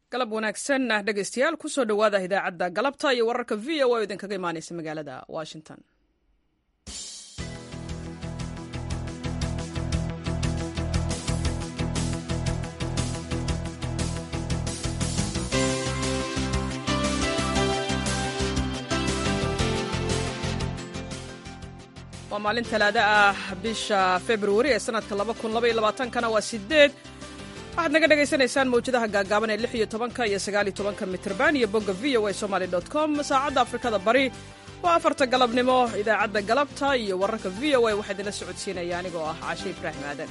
galab wanaagsan ah dhegaystayaal kusoo dhowaada idaacadda galabta iyo wararka v o oo idinkaga imaanaysa magaalada washington waa maalin talaado ah bisha februari ee sanadka kana waa sideed waxaad naga dhagaysanaysaan mawjadaha gaagaaban ee lix iyo tobanka iyo sagaaliyo tobanka mitrban iyo bogga v o a somaly com saacadda afrikada bari waa afarta galabnimo idaacadda galabta iyo wararka v o a waxaa idinla socodsiinaya anigoo ah caashe ibraahim aadan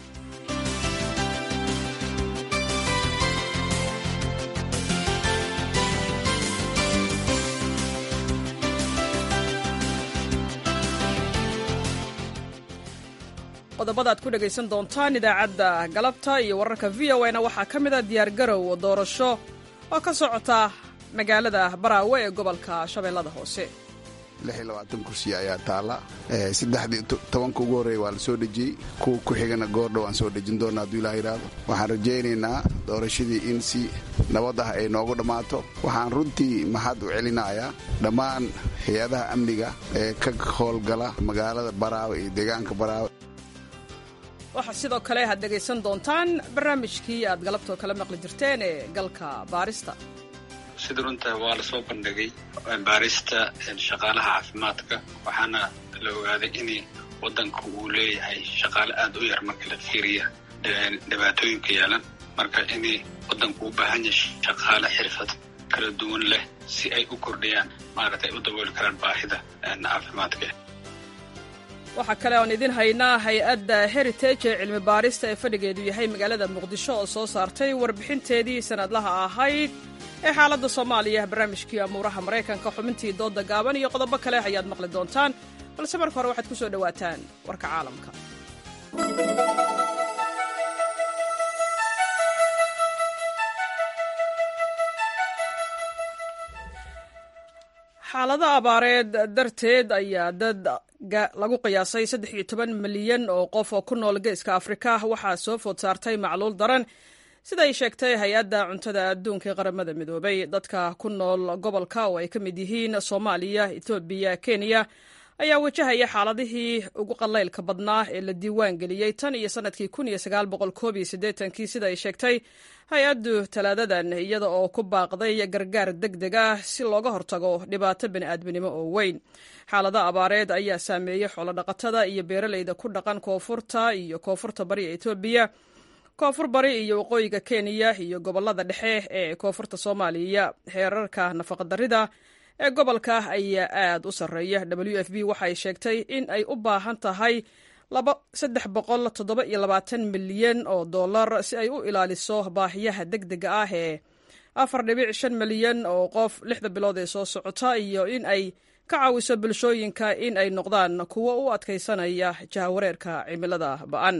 qodobada ad ku dhegaysan doontaan idaacadda galabta iyo wararka v o na waxaa ka mid a diyaargarow doorasho oo ka socota magaalada baraawe ee gobolka shabeellada hoose kursi ayaa taalla saddexdii tobanka ugu horreeya waa la soo dhejiyey kuwa ku xigana goordhow aan soo dhejin doona hadduu ilaah yidhaahdo waxaan rajaynaynaa doorashadii in si nabad ah ay noogu dhammaato waxaan runtii mahad u celinayaa dhammaan hay-adaha amniga ee ka howlgala magaalada baraawe iyo deegaanka baraawe waxaa sidoo kale aad dhegaysan doontaan barnaamijkii aad galabtoo kala maqli jirteen ee galka baarista sida runta waa la soo bandhigay baarista shaqaalaha caafimaadka waxaana la ogaaday in waddanka uu leeyahay shaqaale aad u yar marka la fiiriya dhibaatooyinka yeelan marka in waddanku u baahan yahay shaqaale xirfad kala duwan leh si ay u kordhiyaan maaragtay u dabooli karaan baahida caafimaadka waxaa kale oon idin haynaa hay-adda heritage ee cilmi baarista ee fadhigeedu yahay magaalada muqdisho oo soo saartay warbixinteedii sanadlaha ahayd ee xaaladda soomaaliya barnaamijkii amuuraha maraykanka xubintii doodda gaaban iyo qodobo kale ayaad maqli doontaan balse marka hore waxaad ku soo dhowaataan warka caalamka xaalado abaareed darteed ayaa dad lagu qiyaasay saddex iyo toban milyan oo qof oo ku nool geeska afrika waxaa soo food saartay macluul daran sida ay sheegtay hay-adda cuntada adduunka ee qaramada midoobay dadka ku nool gobolka oo ay ka mid yihiin soomaaliya etoobiya kenya ayaa wajahaya xaaladihii ugu qalaylka badnaa ee la diiwaan geliyey tan iyo sanadkii kii sida ay sheegtay hay-addu talaadadan iyada oo ku baaqday gargaar deg deg ah si looga hortago dhibaato bani'aadminimo oo weyn xaalada abaareed ayaa saameeyey xoolodhaqatada iyo beeraleyda ku dhaqan koonfurta iyo koonfurta bari ee etoobiya koonfur bari iyo waqooyiga kenya iyo gobolada dhexe ee koonfurta soomaaliya heerarka nafaqadarida ee gobolka ayaa aad u sarreeya w f b waxay sheegtay in ay u baahan tahay milyan oo dollar si ay u ilaaliso baahiyaha deg dega ah ee milyan oo qof lixda bilood ee soo socota iyo in ay ka caawiso bulshooyinka in ay noqdaan kuwo u adkaysanaya jahawareerka cimilada ba'an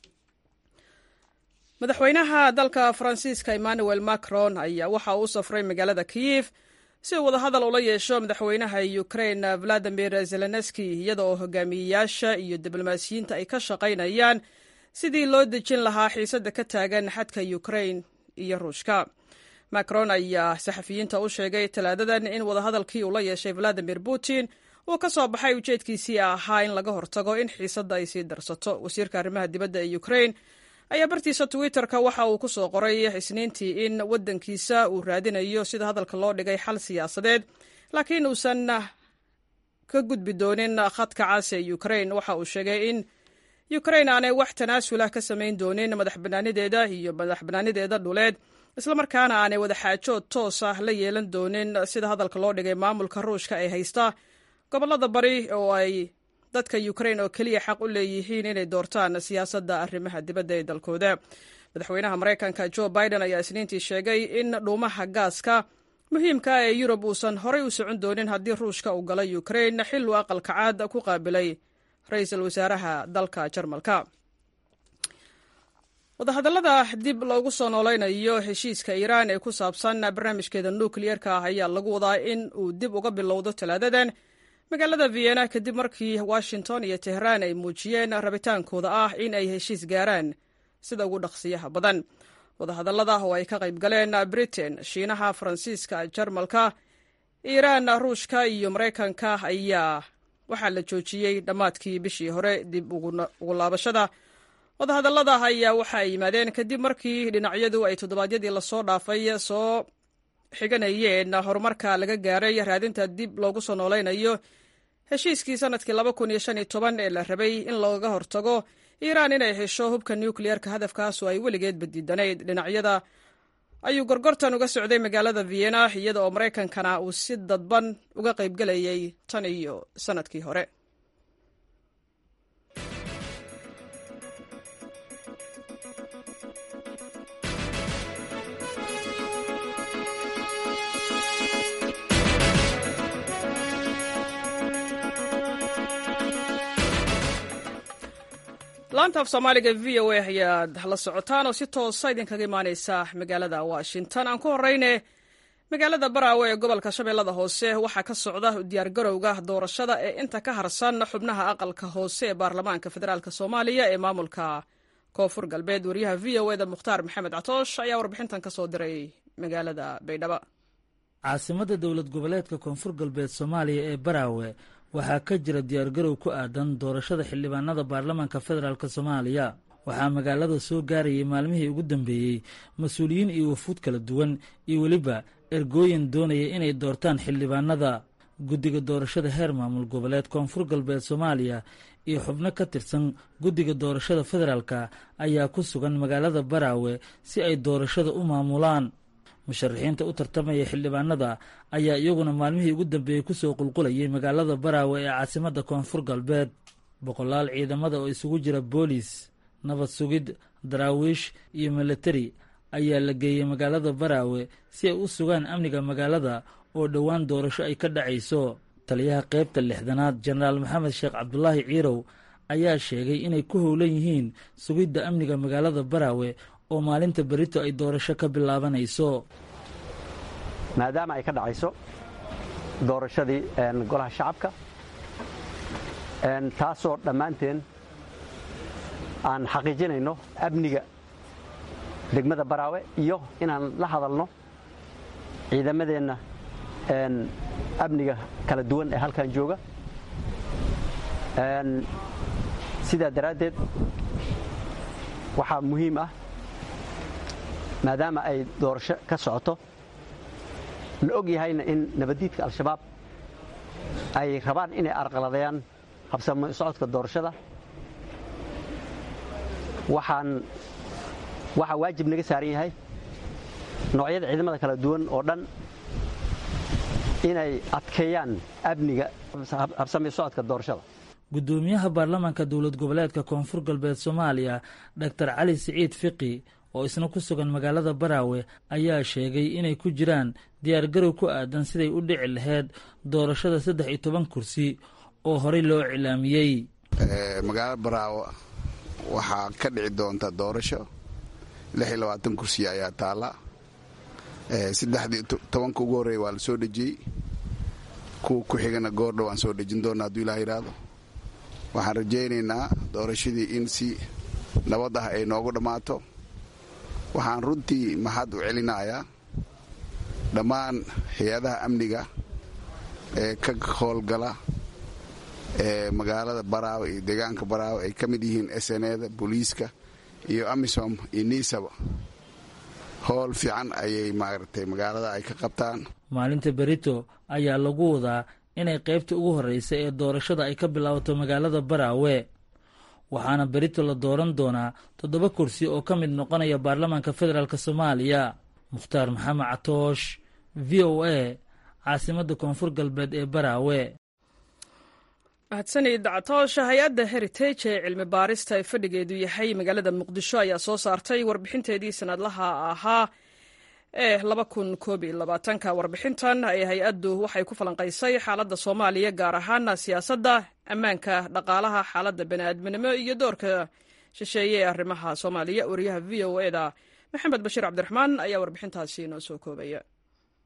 madaxweynaha dalka faransiiska emmanuel macron ayaa waxa uu u safray magaalada kiyif si uu wadahadal ula yeesho madaxweynaha ukrain valadimir zelenski iyada oo hogaamiyeyaasha iyo diblomaasiyiinta ay ka shaqaynayaan sidii loo dejin lahaa xiisadda ka taagan xadka ukrain iyo ruushka macron ayaa saxafiyiinta u sheegay talaadadan in wadahadalkii uu la yeeshay valadimir putin uu ka soo baxay ujeedkiisii ahaa in laga hortago in xiisadda ay sii darsato wasiirka arrimaha dibadda ee ukrain ayaa bartiisa twitter-ka waxa uu ku soo qoray isniintii in waddankiisa uu raadinayo sida hadalka loo dhigay xal siyaasadeed laakiin uusan ka gudbi doonin khadka cas ee ukrain waxa uu sheegay in ukrain aanay wax tanaasulah ka samayn doonin madax banaanideeda iyo madax banaanideeda dhuleed islamarkaana aanay wadaxaajood toos ah la yeelan doonin sida hadalka loo dhigay maamulka ruushka ee haysta gobolada bari oo ay dadka ukrain oo keliya xaq u leeyihiin inay doortaan siyaasadda arrimaha dibadda ee dalkooda madaxweynaha maraykanka jo biden ayaa isniintii sheegay in dhuumaha gaaska muhiimka ah ee yurub uusan horay u socon doonin haddii ruushka uu gala ukrain xil uu aqalka caad ku qaabilay ra-iisul wasaaraha dalka jarmalka wadahadallada dib loogu soo noolaynayo heshiiska iiraan ee ku saabsan barnaamijkeeda nukliyerka ah ayaa lagu wadaa in uu dib uga bilowdo talaadadan magaalada vienna kadib markii washington iyo tehraan ay muujiyeen rabitaankooda ah in ay heshiis gaaraan sida ugu dhaqsiyaha badan wadahadallada oo ay ka qayb galeen britain shiinaha faransiiska jarmalka iiraan ruushka iyo maraykanka ayaa waxaa la joojiyey dhammaadkii bishii hore dib ugu laabashada wadahadallada ayaa waxa ay yimaadeen kadib markii dhinacyadu ay toddobaadyadii lasoo dhaafay soo xiganayeen horumarka laga gaaray raadinta dib loogu soo noolaynayo heshiiskii sanadkii ee la rabay in looga hortago iiraan inay hesho hubka nukliyeerka hadafkaasoo ay weligeedba diidanayd dhinacyada ayuu gorgortan uga socday magaalada vienna iyada oo maraykankana uu si dadban uga qaybgelayay tan iyo sanadkii hore laanta af soomaaliga v o a ayaad la socotaan oo si toosa idinkaga imaaneysa magaalada washington aan ku horeyne magaalada baraawe ee gobolka shabeellada hoose waxaa ka socda diyaargarowga doorashada ee inta ka harsan xubnaha aqalka hoose ee baarlamaanka federaalk soomaaliya ee maamulka koonfur galbeed wariyaha v o eda mukhtaar maxamed catoosh ayaa warbixintan ka soo diray magaalada baydhabo caasimada dowlad goboleedka koonfur galbeed soomaaliya ee baraawe waxaa ka jira diyaargarow ku aadan doorashada xildhibaanada baarlamaanka federaalk soomaaliya waxaa magaalada soo gaarayay maalmihii ugu dambeeyey mas-uuliyiin iyo wafuud kala duwan iyo weliba ergooyin doonaya inay doortaan xildhibaanada guddiga doorashada heer maamul goboleed koonfur galbeed soomaaliya iyo xubno ka tirsan guddiga doorashada federaalka ayaa ku sugan magaalada baraawe si ay doorashada u maamulaan musharaxiinta u tartamaya xildhibaanada ayaa iyaguna maalmihii ugu dambeeyey kusoo qulqulayay magaalada baraawe ee caasimadda koonfur galbeed boqolaal ciidamada oo isugu jira boolis nabad sugid daraawiish iyo milatari ayaa la geeyey magaalada baraawe si ay u sugaan amniga magaalada oo dhowaan doorasho ay ka dhacayso taliyaha qaybta lixdanaad jenaraal maxamed sheekh cabdulaahi ciirow ayaa sheegay inay ku howlan yihiin sugidda amniga magaalada baraawe oo maalinta berito ay doorasho ka bilaabanayso maadaama ay ka dhacayso doorashadii golaha shacabka taasoo dhammaanteen aan xaqiijinayno amniga degmada baraawe iyo inaan la hadalno ciidamadeenna amniga kala duwan ee halkan jooga sidaa daraaddeed waxaa muhiim ah maadaama ay doorasho ka socoto la og yahayna in nabaddiidka al-shabaab ay rabaan inay arqaladayaan habsamo socodka doorashada waxaan waxaa waajib naga saaran yahay noocyada ciidamada kala duwan oo dhan inay adkeeyaan amniga habsami socodka doorashada guddoomiyaha baarlamaanka dowlad goboleedka koonfur galbeed soomaaliya doctor cali siciid fiqi oo isna ku sugan magaalada baraawe ayaa sheegay inay ku jiraan diyaargarow ku aadan siday u dhici lahayd doorashada saddex iyo toban kursi oo horey loo cilaamiyey magaalada baraawe waxaa ka dhici doonta doorasho lix iyo labaatan kursi ayaa taalla saddexdii tobanka ugu horreeya waa la soo dhejiyey kuwa ku xigana goordhow aan soo dhejin doona hadduu ilaah yidhaahdo waxaan rajaynaynaa doorashadii in si nabad ah ay noogu dhammaato waxaan runtii maxad u celinayaa dhammaan hay-adaha amniga ee ka howlgala ee magaalada baraawe iyo deegaanka baraawe ay ka mid yihiin sneda booliiska iyo amisom iyo niisaba howl fiican ayay maaragtay magaalada ay ka qabtaan maalinta berito ayaa lagu wadaa inay qaybta ugu horreysa ee doorashada ay ka bilaabato magaalada baraawe waxaana berito la dooran doonaa toddoba kursi oo ka mid noqonaya baarlamaanka federaalk soomaaliya mukhtaar maxamed catoosh v o a caasimadda koonfur galbeed ee baraawe mahadsanid catoosha hay-adda heritage ee cilmi baarista ee fadhigeedu yahay magaalada muqdisho ayaa soo saartay warbixinteedii sanadlaha ahaa ee ka warbixintan ee hay-addu waxay ku falanqaysay xaaladda soomaaliya gaar ahaana siyaasadda ammaanka dhaqaalaha xaaladda bani'aadminimo iyo doorka shisheeye ee arrimaha soomaaliya wariyaha v o eda maxamed bashiir cabdiraxmaan ayaa warbixintaasi noo soo koobaya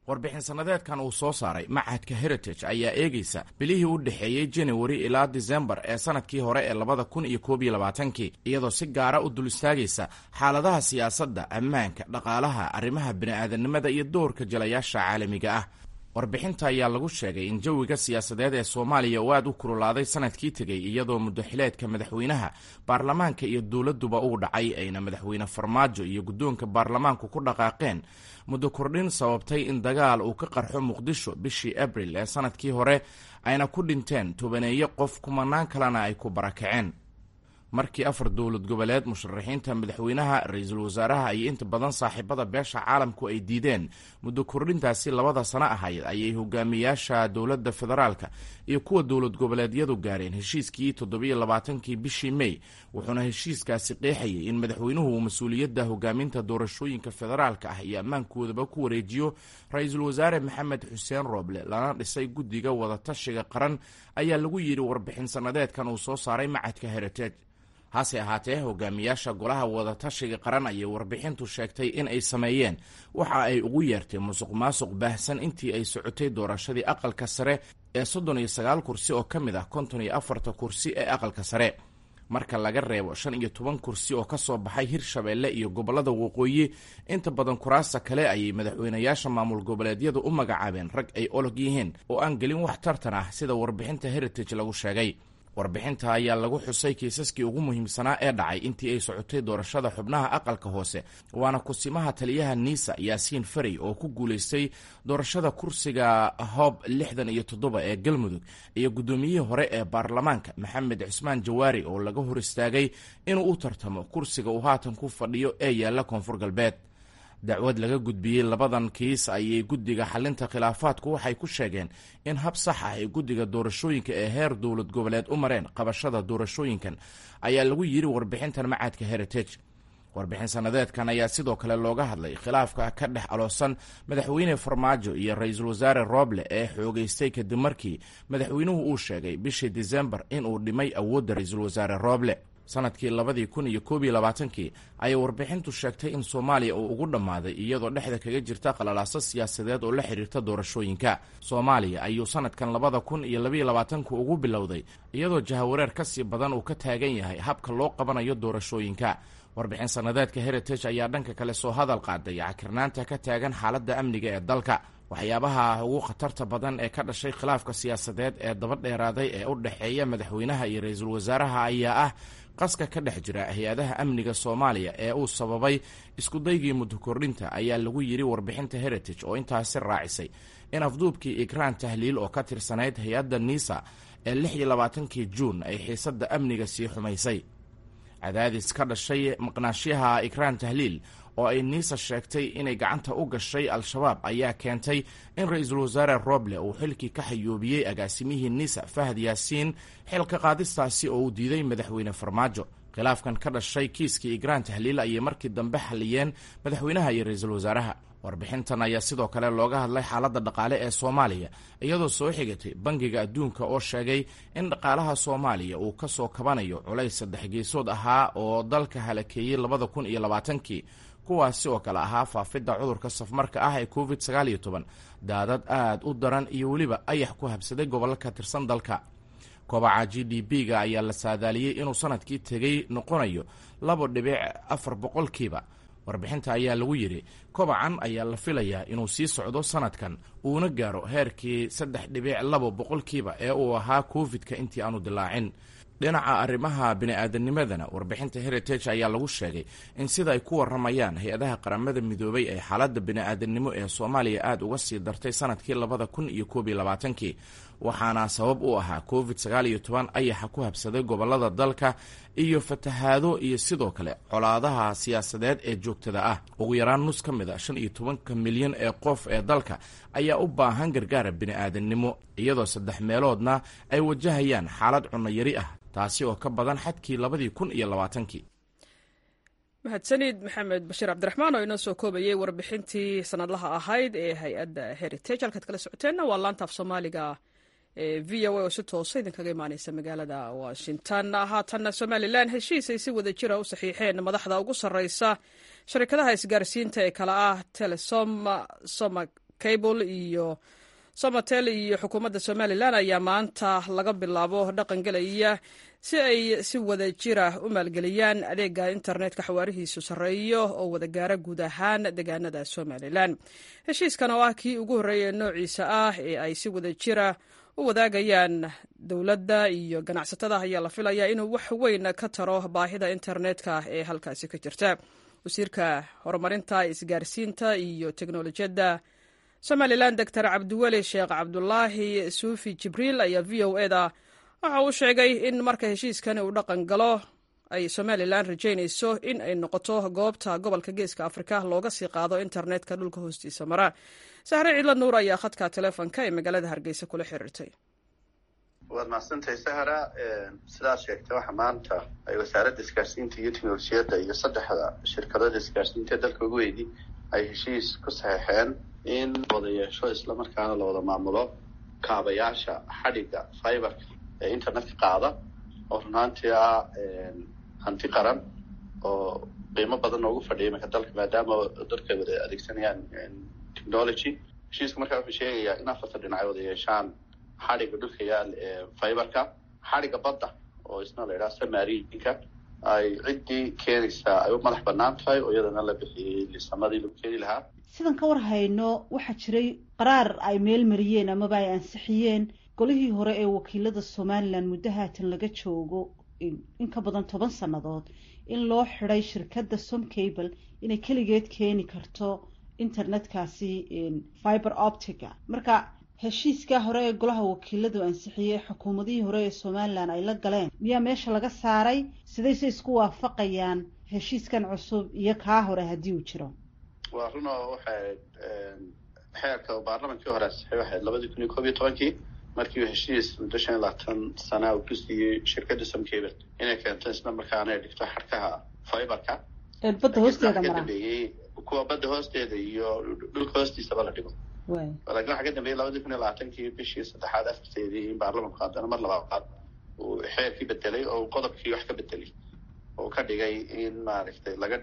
warbixin sannadeedkan uu soo saaray machadka heritage ayaa eegaysa bilihii u dhexeeyey januari ilaa disembar ee sanadkii hore ee labada kun iyo koob iyo labaatankii iyadoo si gaara u dul istaagaysa xaaladaha siyaasadda ammaanka dhaqaalaha arrimaha bini'aadanimada iyo doorka jalayaasha caalamiga ah warbixinta ayaa lagu sheegay in jawiga siyaasadeed ee soomaaliya uu aad u kululaaday sanadkii tegey iyadoo muddaxileedka madaxweynaha baarlamaanka iyo dowladduba uu dhacay ayna madaxweyne farmaajo iyo guddoonka baarlamaanku ku dhaqaaqeen muddo kordhin sababtay in dagaal uu ka qarxo muqdisho bishii abril ee sanadkii hore ayna ku dhinteen tobaneeyo qof kumanaan kalena ay ku barakaceen markii afar dowlad goboleed musharaxiinta madaxweynaha ra-iisul wasaaraha iyo inta badan saaxiibada beesha caalamku ay diideen muddo kordhintaasi labada sano ahayd ayay hogaamiyaasha dowladda federaalka iyo kuwa dowlad goboleedyadu gaareen heshiiskii toddobiyo labaatankii bishii mey wuxuuna heshiiskaasi qeexayay in madaxweynuhu uu mas-uuliyadda hogaaminta doorashooyinka federaalka ah iyo ammaankoodaba ku wareejiyo ra-iisul wasaare maxamed xuseen rooble lana dhisay guddiga wadatashiga qaran ayaa lagu yidhi warbixin sannadeedkan uu soo saaray macadka heritage hase ahaatee hogaamiyaasha golaha wadatashiga qaran ayay warbixintu sheegtay in ay sameeyeen waxa ay ugu yeertay musuq maasuq baahsan intii ay socotay doorashadii aqalka sare ee soddon iyo sagaal kursi oo ka mid ah konton iyo afarta kursi ee aqalka sare marka laga reebo shan iyo toban kursi oo ka soo baxay hirshabeelle iyo gobollada waqooyi inta badan kuraasta kale ayay madaxweynayaasha maamul goboleedyadu u magacaabeen rag ay olog yihiin oo aan gelin wax tartan ah sida warbixinta heritage lagu sheegay warbixinta ayaa lagu xusay kiisaskii ugu muhiimsanaa ee dhacay intii ay socotay doorashada xubnaha aqalka hoose waana kusimaha taliyaha niisa yaasiin farey oo ku guulaystay doorashada kursiga hoob lixdan iyo toddoba ee galmudug iyo guddoomiyihii hore ee baarlamaanka maxamed cusmaan jawaari oo laga hor istaagay inuu u tartamo kursiga uu haatan ku fadhiyo ee yaalla koonfur galbeed dacwad laga gudbiyey labadan kiis ayay guddiga xalinta khilaafaadku waxay ku sheegeen in hab sax ah ay guddiga doorashooyinka ee heer dowlad goboleed u mareen qabashada doorashooyinkan ayaa lagu yidhi warbixintan macadka heritage warbixin sannadeedkan ayaa sidoo kale looga hadlay khilaafka ka dhex aloosan madaxweyne farmaajo iyo ra-iisul wasaare rooble ee xoogeystay kadib markii madaxweynuhu uu sheegay bishii disembar inuu dhimay awoodda ra-iisul wasaare rooble sanadkii labadii kun iyo koob iyo labaatankii ayay warbixintu sheegtay in soomaaliya uu ugu dhammaaday iyadoo dhexda kaga jirta qalalaaso siyaasadeed oo la xidhiirta doorashooyinka soomaaliya ayuu sanadkan labada kun iyo labaiyo labaatanku ugu bilowday iyadoo jahawareer ka sii badan uu ka taagan yahay habka loo qabanayo doorashooyinka warbixin sannadeedka heritage ayaa dhanka kale soo hadal qaaday cakirnaanta ka taagan xaaladda amniga ee dalka waxyaabaha ugu khatarta badan ee ka dhashay khilaafka siyaasadeed ee daba dheeraaday ee u dhexeeya madaxweynaha iyo ra-iisul wasaaraha ayaa ah qaska ka dhex jira hay-adaha amniga soomaaliya ee uu sababay iskudaygii muddo kordhinta ayaa lagu yidhi warbixinta heritage oo intaasi raacisay in afduubkii ikraan tahliil oo ka tirsanayd hay-adda niisa ee lix iyo labaatankii juun ay xiisadda amniga sii xumaysay cadaadis ka dhashay maqnaashyaha ikraan tahliil oo ay niisa sheegtay inay gacanta u gashay al-shabaab ayaa keentay in ra-iisul wasaare roble uu xilkii ka xayoobiyey agaasimihii niisa fahad yaasiin xilka qaadistaasi oo uu diiday madaxweyne farmaajo khilaafkan ka dhashay kiiskii igraan tahliil ayay markii dambe xaliyeen madaxweynaha iyo ra-iisul wasaaraha warbixintan ayaa sidoo kale looga hadlay xaaladda dhaqaale ee soomaaliya iyadoo soo xigatay bangiga adduunka oo sheegay in dhaqaalaha soomaaliya uu ka soo kabanayo culays saddex geesood ahaa oo dalka halakeeyey labada kun iyo labaatankii kuwaasi oo kale ahaa faafidda cudurka safmarka ah ee covid sagaal iyo toban daadad aad u daran iyo weliba ayax ku habsaday gobollo ka tirsan dalka kobaca g d b-ga ayaa la saadaaliyey inuu sanadkii tegey noqonayo laba dhibic afar boqolkiiba warbixinta ayaa lagu yidhi kobacan ayaa la filayaa inuu sii socdo sanadkan uuna gaaro heerkii saddex dhibic labo boqolkiiba ee uu ahaa covid-ka intii aanu dilaacin dhinaca arrimaha bini-aadanimadana warbixinta heritage ayaa lagu sheegay in sida ay ku waramayaan hay-adaha qaramada midoobay ee xaaladda bini-aadanimo ee soomaaliya aada uga sii dartay sanadkii labada kun iyo koob iyo labaatankii waxaana sabab u ahaa covid sagaal iyo toban ayaxa ku habsaday gobolada dalka iyo fatahaado iyo sidoo kale colaadaha siyaasadeed ee joogtada ah ugu yaraan nus ka mid a shan iyo tobanka milyan ee qof ee dalka ayaa u baahan gargaara bini-aadannimo iyadoo saddex meeloodna ay wajahayaan xaalad cunno yari ah taasi oo ka badan xadkii labadii kun iyo labaatankii mahadsanid maxamed bashiir cabdiraxmaan oo inoo soo koobayay warbixintii sanadlaha ahayd ee hay-adda heritage halkaad kala socoteenna waa laantaaf soomaaliga ee v o a oo si toosa idinkaga imaaneysa magaalada washington haatanna somalilan heshiis ay si wada jira u saxiixeen madaxda ugu sarreysa sharikadaha isgaarsiinta ee kale ah telesom somag cable iyo somatel iyo xukuumadda somalilan ayaa maanta laga bilaabo dhaqan gelaya si ay si wada jira u maalgeliyaan adeega internetka xawaarihiisu sarreeyo oo wada gaara guud ahaan deegaanada somalilan heshiiskan oo ah kii ugu horreeya noociisa ah ee ay si wada jira u wadaagayaan dowladda iyo ganacsatada ayaa la filayaa inuu wax weyn ka taro baahida internetka ee halkaasi ka jirta wasiirka horumarinta isgaarsiinta iyo teknolojiyadda somalilan doctor cabdiweli sheekh cabdulaahi suufi jibriil ayaa v o e da waxa uu sheegay in marka heshiiskani uu dhaqan galo ay somalilan rajaynayso in ay noqoto goobta gobolka geeska afrika looga sii qaado internetka dhulka hoostiisa mara sahre ciidla nuur ayaa khadka teleefonka ee magaalada hargeysa kula xiriirtay waad mahadsantahay sahra sidaad sheegtay waxa maanta ay wasaaradda isgaarsiinta iyo teknolojiyadda iyo saddexda shirkadada isgaarsiinta dalka ugu weydi ay heshiis ku saxeexeen in wada yeesho islamarkaana la wada maamulo kaabayaasha xadhigga fiberka ee internetka qaada oo runaantii ah hanti qaran oo qiimo badan noogu fadhiya imanka dalka maadaama dadka ay wada adeegsanayaan technology heshiiska markaa wuxuu sheegayaa in afarta dhinac ay wada yeeshaan xadhigga dhulka yaal ee fiberka xadhigga badda oo isna la yidhaha samarinka ay ciddii keenaysaa ay u madax banaan tahay oo iyadana la bixiyey lisamadii lagu keeni lahaa sidan ka war hayno waxaa jiray qaraar ay meel mariyeen amaba ay ansixiyeen golihii hore ee wakiilada somalilan muddo haatan laga joogo in ka badan toban sannadood in loo xiday shirkadda somcable inay keligeed keeni karto internetkaasi fiber optica marka heshiiskaa hore ee golaha wakiiladu ansixiyey xukuumadihii hore ee somalilan ay la galeen miyaa meesha laga saaray sidayse isku waafaqayaan heshiiskan cusub iyo kaa hore haddii uu jiro waa run oo waxay xeerka baarlamankii hore ansixiyay waxayd labadii kun iyo koob iyo tobankii markii uu heshiis muddo shan iyo labaatan sana uu ku siiyey shirkadda somcable inay keento isla markaana ay dhigto xadhkaha fiberka badda hoosteeda mara dambeeyey kuwa badda hoosteeda iyo dhulka hoostiisaba la dhigo laakiin waxaa ka dambeeyey labadii kun iyo labaatankii bishii saddexaad afarteedii in baarlamanku haddana mar labaad uu xeerkii bedelay oo qodobkii wax ka bedelay oo ka dhigay in maaragtay laga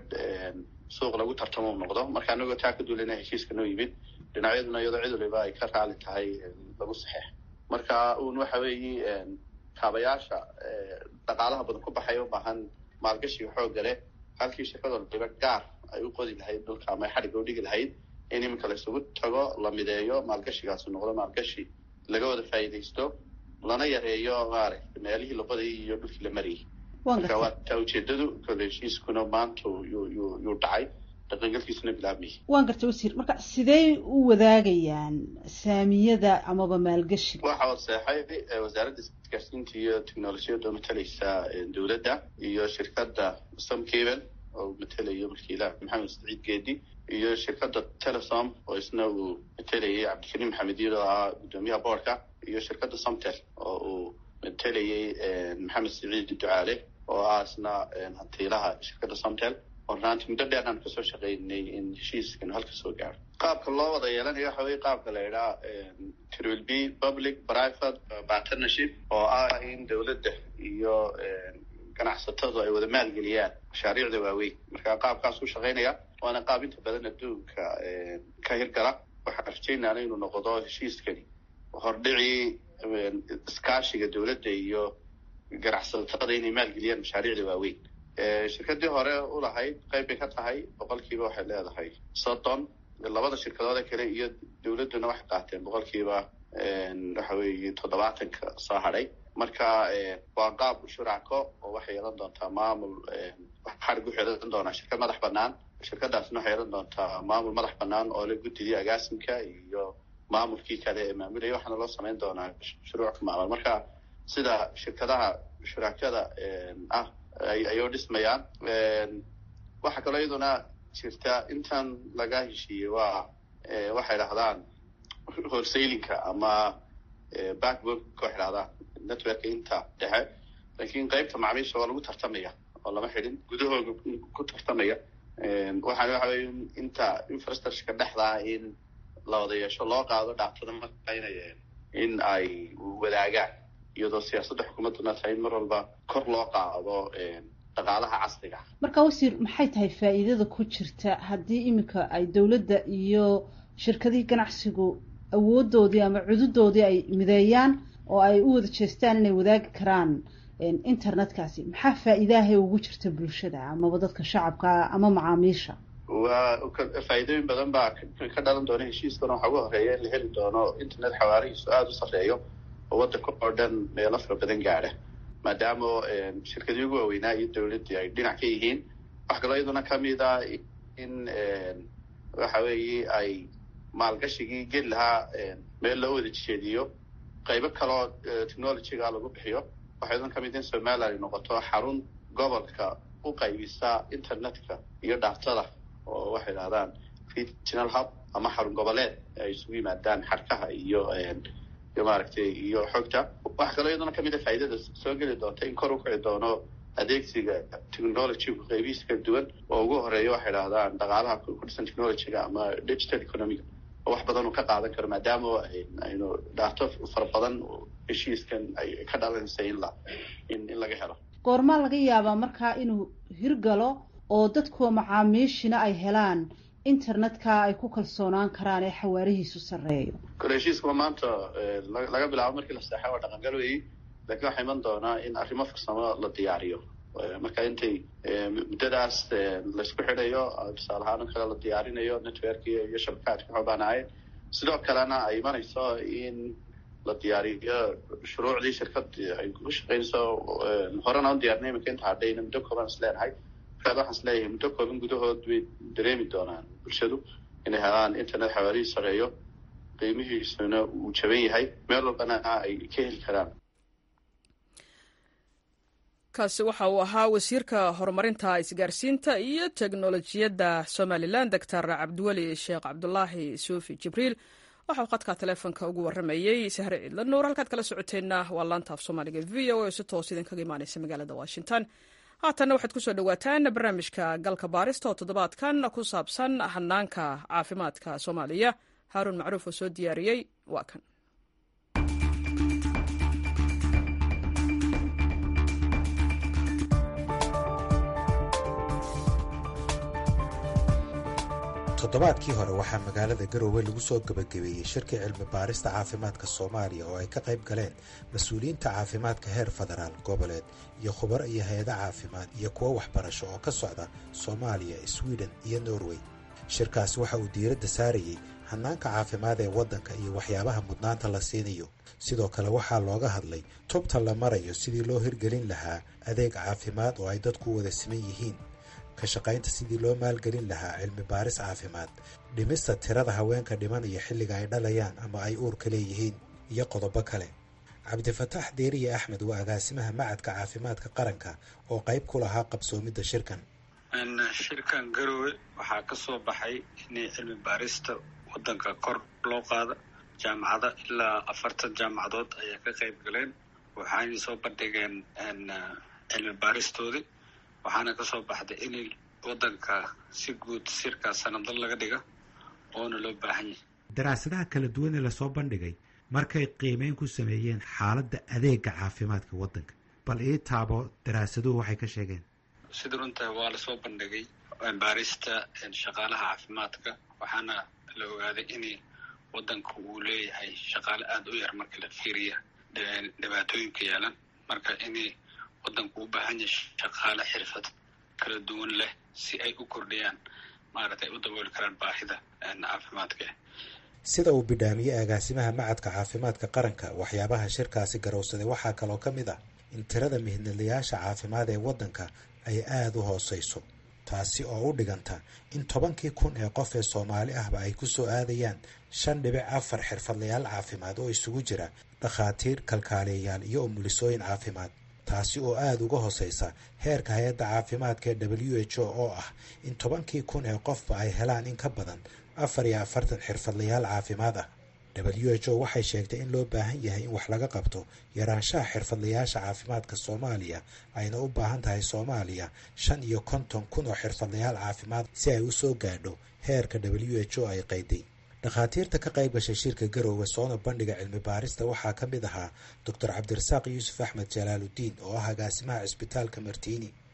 suuq lagu tartamo u noqdo marka anagoo taa ka duulina heshiiska noo yimid dhinacyaduna iyadoo cid waliba ay ka raali tahay lagu saxeex marka uun waxa weeye kaabayaasha dhaqaalaha badan ku baxaya u baahan maalgashiga xoogga leh halkii shirkad waliba gaar ay u qodi lahayd dhulka ama ay xadhigga u dhigi lahayd in iminka la isugu tago la mideeyo maalgashigaasi noqdo maalgashi laga wada faa'iidaysto lana yareeyo maaragtay meelihii la qodayay iyo dhulkii la marayay marka waa taa ujeedadu kole heshiiskuna maanta yuu yuu yuu dhacay dhaqangalkiisuna bilaabmayay waan gartay wasiir marka sidee u wadaagayaan saamiyada amaba maalgashiga waxa waseexay wasaaradda isgaarsiinta iyo technolojiyadda oo matalaysa dowladda iyo shirkadda somcable oo matelayo wakiilaha maxamed saciid geedi iyo shirkadda telesom oo isna uu matelayay cabdikariim maxamed iyad oo ah guddoomiyaha boordka iyo shirkadda somtel oo uu matelayay maxamed saciid ducaale oo ah isna hantiilaha shirkadda somtel oo runaantii muddo dheer aan kasoo shaqaynay in heshiiskanu halka soo gaaro qaabka loo wada yeelanayo waxa weye qaabka la idhaha trill b public private partnership oo ah in dowladda iyo ganacsatadu ay wada maalgeliyaan mashaariicda waaweyn marka qaabkaas u shaqaynaya waana qaab inta badan adduunka ka hirgala waxaan rajaynaana inuu noqdo heshiiskani hordhicii iskaashiga dowladda iyo ganacsatada inay maalgeliyaan mashaariicda waaweyn shirkadii hore ulahayd qayb bay ka tahay boqolkiiba waxay leedahay soddon labada shirkadoode kale iyo dowladduna waxay qaateen boqolkiiba waxa weeye toddobaatanka soo hadhay marka waa qaab shuracko oo waxay yeelan doontaa maamul xarig wuxuu yeelan doonaa shirkad madax banaan shirkadaasna waxay yeelan doontaa maamul madax banaan oo la guddidii agaasimka iyo maamulkii kale ee maamulaya waxaana loo samayn doonaa shuruuc maamul marka sida shirkadaha shurakada ah ayuu dhismayaan waxaa kaloo iyaduna jirta intan laga heshiiyey waa waxay dhahdaan horsaylinka ama backbook waxay dhahdaan networka inta dhexe laakiin qaybta macaamiisha waa lagu tartamaya oo lama xidhin gudahooga ku tartamaya waxaan waxa weye inta infrastructureka dhexdaa in la wada yeesho loo qaado dhactada marka inay in ay wadaagaan iyadoo siyaasadda xukuumadduna tahay in mar walba kor loo qaado dhaqaalaha casriga marka wasiir maxay tahay faa'iidada ku jirta haddii iminka ay dowladda iyo shirkadihii ganacsigu awoodoodii ama cududoodii ay mideeyaan oo ay u wada jeestaan inay wadaagi karaan internetkaasi maxaa faa-iidahay ugu jirta bulshada amaba dadka shacabka ama macaamiisha waa faa'iidooyin badan baa ka dhalan doona heshiiskana waxaa ugu horeeya in la heli doono internet xawaarihiisu aada u sarreeyo oo waddanka oo dhan meelo fara badan gaadha maadaama shirkadii ugu waaweynaa iyo dowladdii ay dhinac ka yihiin wax kaloo iyaduna kamid a in waxa weeye ay maalgashigii geli lahaa meel loo wada jeediyo qaybo kaloo technologyga lagu bixiyo waxaa iyaduna kamid in somaliland ay noqoto xarun gobolka u qaybisa internetka iyo dhaatada oo waxay idhahdaan regional hub ama xarun goboleed ay isugu yimaadaan xarkaha iyo iyo maaragtay iyo xogta waxaa kaloo iyaduna kamid a faa'iidada soo geli doonta in kor u kici doono adeegsiga technologygu qaybihiisa kala duwan oo ugu horeeya waxay idhahdaan dhaqaalaha ku dhisan technologyga ama digital economiga oo wax badan uu ka qaadan karo maadaama aynu dhaato fara badan heshiiskan ay ka dhalanaysa in la in in laga helo goormaa laga yaabaa markaa inuu hirgalo oo dadkuwa macaamiishina ay helaan internetka ay ku kalsoonaan karaan ee xawaarihiisu sarreeyo kole heshiiskuma maanta laga bilaabo markii la seexay waa dhaqangal weyi lakiin waxaa iman doonaa in arrimo farsamo la diyaariyo marka intay muddadaas laysku xidhayo tusaale ahaan kale la diyaarinayo networki iyo shabakaadka xoobaanahayn sidoo kalena ay imanayso in la diyaariyo shuruucdii shirkad ay ku shaqeynayso horena u diyarnay iminka inta hadhayna muddo kooban is leenahay markaad waxaan is leeyahay muddo kooban gudahood bay dareemi doonaan bulshadu inay helaan internet xawaarihii sareeyo qiimihiisuna uu jaban yahay meel walbana ay ka heli karaan kaasi waxa uu ahaa wasiirka horumarinta isgaarsiinta iyo teknolojiyadda somalilan doctor cabdiweli sheekh cabdulaahi suufi jibriil waxauu khadka taleefonka ugu waramayey sahre ciidla nuur halkaad kala socoteenna waa laanta af soomaaliga v o oo si toos idinkaga imaaneysa magaalada washington haatanna waxaad kusoo dhawaataan barnaamijka galka baarista oo toddobaadkan ku saabsan hanaanka caafimaadka soomaaliya haaruun macruuf oo soo diyaariyey waa kan toddobaadkii hore waxaa magaalada garoowe lagu soo gebagabeeyey shirkii cilmi baarista caafimaadka soomaaliya oo ay ka qayb galeen mas-uuliyiinta caafimaadka heer federaal goboleed iyo khubaro iyo hay-ada caafimaad iyo kuwo waxbarasho oo ka socda soomaaliya sweden iyo norway shirkaasi waxa uu diiradda saarayey hanaanka caafimaad ee waddanka iyo waxyaabaha mudnaanta la siinayo sidoo kale waxaa looga hadlay tubta la marayo sidii loo hirgelin lahaa adeeg caafimaad oo ay dadku wada siman yihiin ka shaqaynta sidii loo maalgelin lahaa cilmi baaris caafimaad dhimista tirada haweenka dhimanaya xilliga ay dhalayaan ama ay uurka leeyihiin iyo qodobo kale cabdifataax deeriye axmed waa agaasimaha macadka caafimaadka qaranka oo qayb ku lahaa qabsoomidda shirkan shirkan garowe waxaa ka soo baxay in cilmi baarista waddanka kor loo qaada jaamacada ilaa afartan jaamacadood ayaa ka qayb galeen waxaanay soo bandhigeen cilmi baaristoodii waxaana kasoo baxday in waddanka si guud sirkaas sanadla laga dhiga oona loo baahan yahay daraasadaha kala duwan ee lasoo bandhigay markay qiimeyn ku sameeyeen xaaladda adeega caafimaadka waddanka bal ii taabo daraasaduhu waxay ka sheegeen sida runta waa lasoo bandhigay baarista shaqaalaha caafimaadka waxaana la ogaaday in waddanka uu leeyahay shaqaale aada u yar marka la fiiriya dhibaatooyinka yeelan marka in waddanku u baahan yahay shaqaale xirfad kala duwan leh si ay u kordhiyaan maaragtay u dabooli karaan baahida caafimaadka sida uu bidhaamiyey agaasimaha macadka caafimaadka qaranka waxyaabaha shirkaasi garowsaday waxaa kaloo ka mid ah in tirada mihnadlayaasha caafimaad ee waddanka ay aada u hooseyso taasi oo u dhiganta in tobankii kun ee qof ee soomaali ahba ay ku soo aadayaan shan dhibic afar xirfadlayaal caafimaad oo isugu jira dhakhaatiir kalkaaliyayaal iyo umulisooyin caafimaad taasi oo aada uga hooseysa heerka hay-adda caafimaadka ee w h o oo ah in tobankii kun ee qofba ay helaan in ka badan afar iyo afartan xirfadlayaal caafimaad ah w h o waxay sheegtay in loo baahan yahay in wax laga qabto yaraanshaha xirfadlayaasha caafimaadka soomaaliya ayna u baahan tahay soomaaliya shan iyo konton kun oo xirfadlayaal caafimaad si ay u soo gaadho heerka w h o ay qayday dhakhaatiirta ka qayb gashay shirka garoowe soona bandhiga cilmi baarista waxaa ka mid ahaa doctor cabdirasaaq yuusuf axmed jalaaludiin oo ah agaasimaha cisbitaalka martiini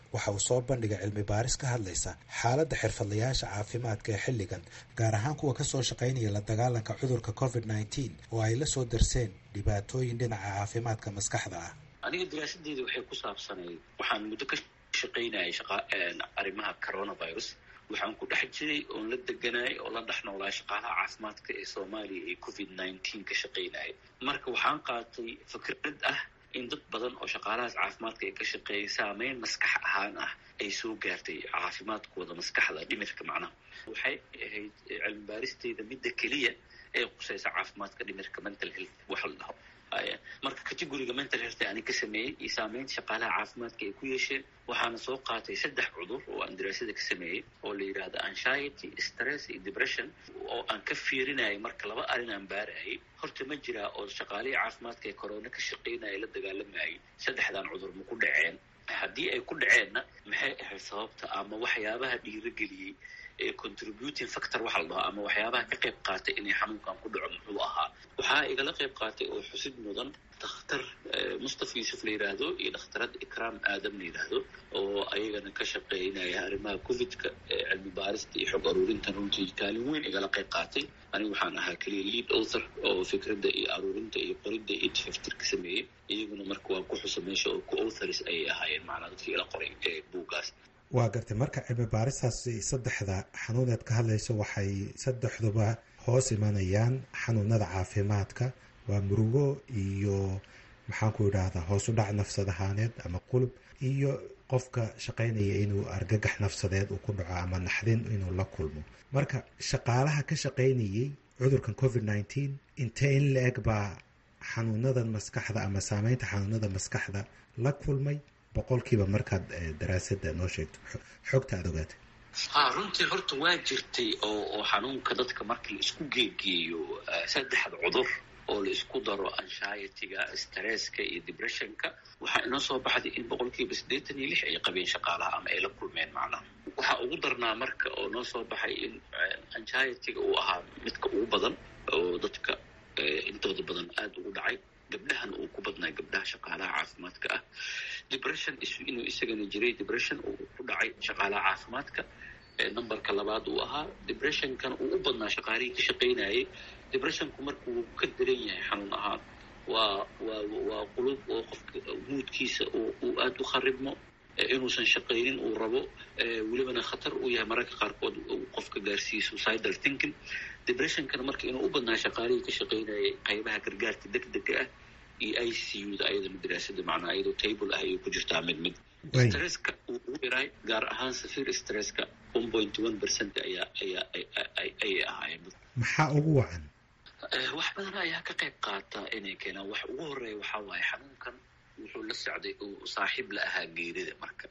waxa uu soo bandhigay cilmi baaris ka hadlaysa xaaladda xirfadlayaasha caafimaadka ee xilligan gaar ahaan kuwa kasoo shaqaynaya la dagaalanka cudurka covid nneteen oo ay la soo darseen dhibaatooyin dhinaca caafimaadka maskaxda ah aniga daraasadeeda waxay ku saabsanayd waxaan muddo ka shaqaynayay arrimaha coronavirus waxaan ku dhex jiray oon la deganayay oo la dhex noolaa shaqaalaha caafimaadka ee soomaaliya ee covid nineteen ka shaqaynayay marka waxaan qaatay fikrad ah in dad badan oo shaqaalahaas caafimaadka ay ka shaqeeyay saameyn maskax ahaan ah ay soo gaartay caafimaadkooda maskaxda dhimirka macnaha waxay ahayd cilmi baaristeyda midda keliya ee qusaysa caafimaadka dhimirka mental health waxa la dhaho marka categoriga mental health ani ka sameeyey iyo saameynta shaqaalaha caafimaadka ay ku yeesheen waxaana soo qaatay saddex cudur oo aan daraasada ka sameeyey oo la yidhaahdo anxiety stress iyo depression oo aan ka fiirinayay marka laba arrin aan baarayay horta ma jiraa oo shaqaalihii caafimaadka ee corona ka shaqaynaya la dagaalamayay saddexdan cudur ma ku dhaceen haddii ay ku dhaceenna maxay ahayd sababta ama waxyaabaha dhiirageliyey ee contributing factor waxa la dhaho ama waxyaabaha ka qayb qaatay inay xanuunkan ku dhaco muxuu ahaa waxaa igala qayb qaatay oo xusid mudan dakhtar mustafa yuusuf la yidhaahdo iyo dhakhtarad ikraam aadam la yidhaahdo oo ayagana ka shaqeynaya arrimaha covidka cilmi baarista iyo xog aruurintan runtii kaalin weyn igala qayb qaatay anigu waxaan ahaa keliya lead author oo fikradda iyo aruurinta iyo qoridda iyo tifaftir ka sameeyey iyaguna marka waa ku xusa meesha oo ku authors ayay ahaayeen macnaa dadkii ila qoray ee buuggaas waa gartay marka cilmi baaristaasi saddexda xanuuneed ka hadlayso waxay saddexduba hoos imanayaan xanuunada caafimaadka waa murugo iyo maxaan ku idhaahdaa hoos u dhac nafsad ahaaneed ama qulub iyo qofka shaqaynaya inuu argagax nafsadeed uu ku dhaco ama naxdin inuu la kulmo marka shaqaalaha ka shaqaynayay cudurkan covid nneteen intee in la-eg baa xanuunadan maskaxda ama saameynta xanuunada maskaxda la kulmay boqolkiiba markaad daraasada noo sheegto xogta aada ogaatay ha runtii horta waa jirtay oo oo xanuunka dadka markii la isku geegeeyo saddexda cudur oo la isku daro anshietyga stresska iyo depressionka waxaa inoo soo baxday in boqolkiiba siddeetan iyo lix ay qabeen shaqaalaha ama ay la kulmeen macnaha waxaa ugu darnaa marka oo noo soo baxay in anshietyga uu ahaa midka ugu badan oo dadka intooda badan aada ugu dhacay gabdhahan uu ku badnaa gabdhaha shaqaalaha caafimaadka ah depression inuu isagana jiray depression uu ku dhacay shaqaalaha caafimaadka numberka labaad uu ahaa depressionkana uu u badnaa shaqaalihii ka shaqaynayay depressionku marka wuu ka daran yahay xanuun ahaan waa waa waa qulub oo qofka muudkiisa uu aada u kharibmo inuusan shaqaynin uu rabo welibana khatar uu yahay mararka qaarkood uu qofka gaarsiiyo suicidal thinking depressionkana marka inuu u badnaa shaqaalihii ka shaqaynayay qaybaha gargaarka deg dega ah iyo i c u da ayadana daraasada macnaa iyadoo table ah ayay ku jirtaa mid mid stresska uu ugu yaray gaar ahaan safir stresska one point one percent ayaa ayaa ayay ahaayeen maxaa ugu wacan wax badan ayaa ka qayb qaata inay keenaan wax ugu horeeya waxaa waaye xanuunkan wuxuu la socday uu saaxiib la ahaa geerida marka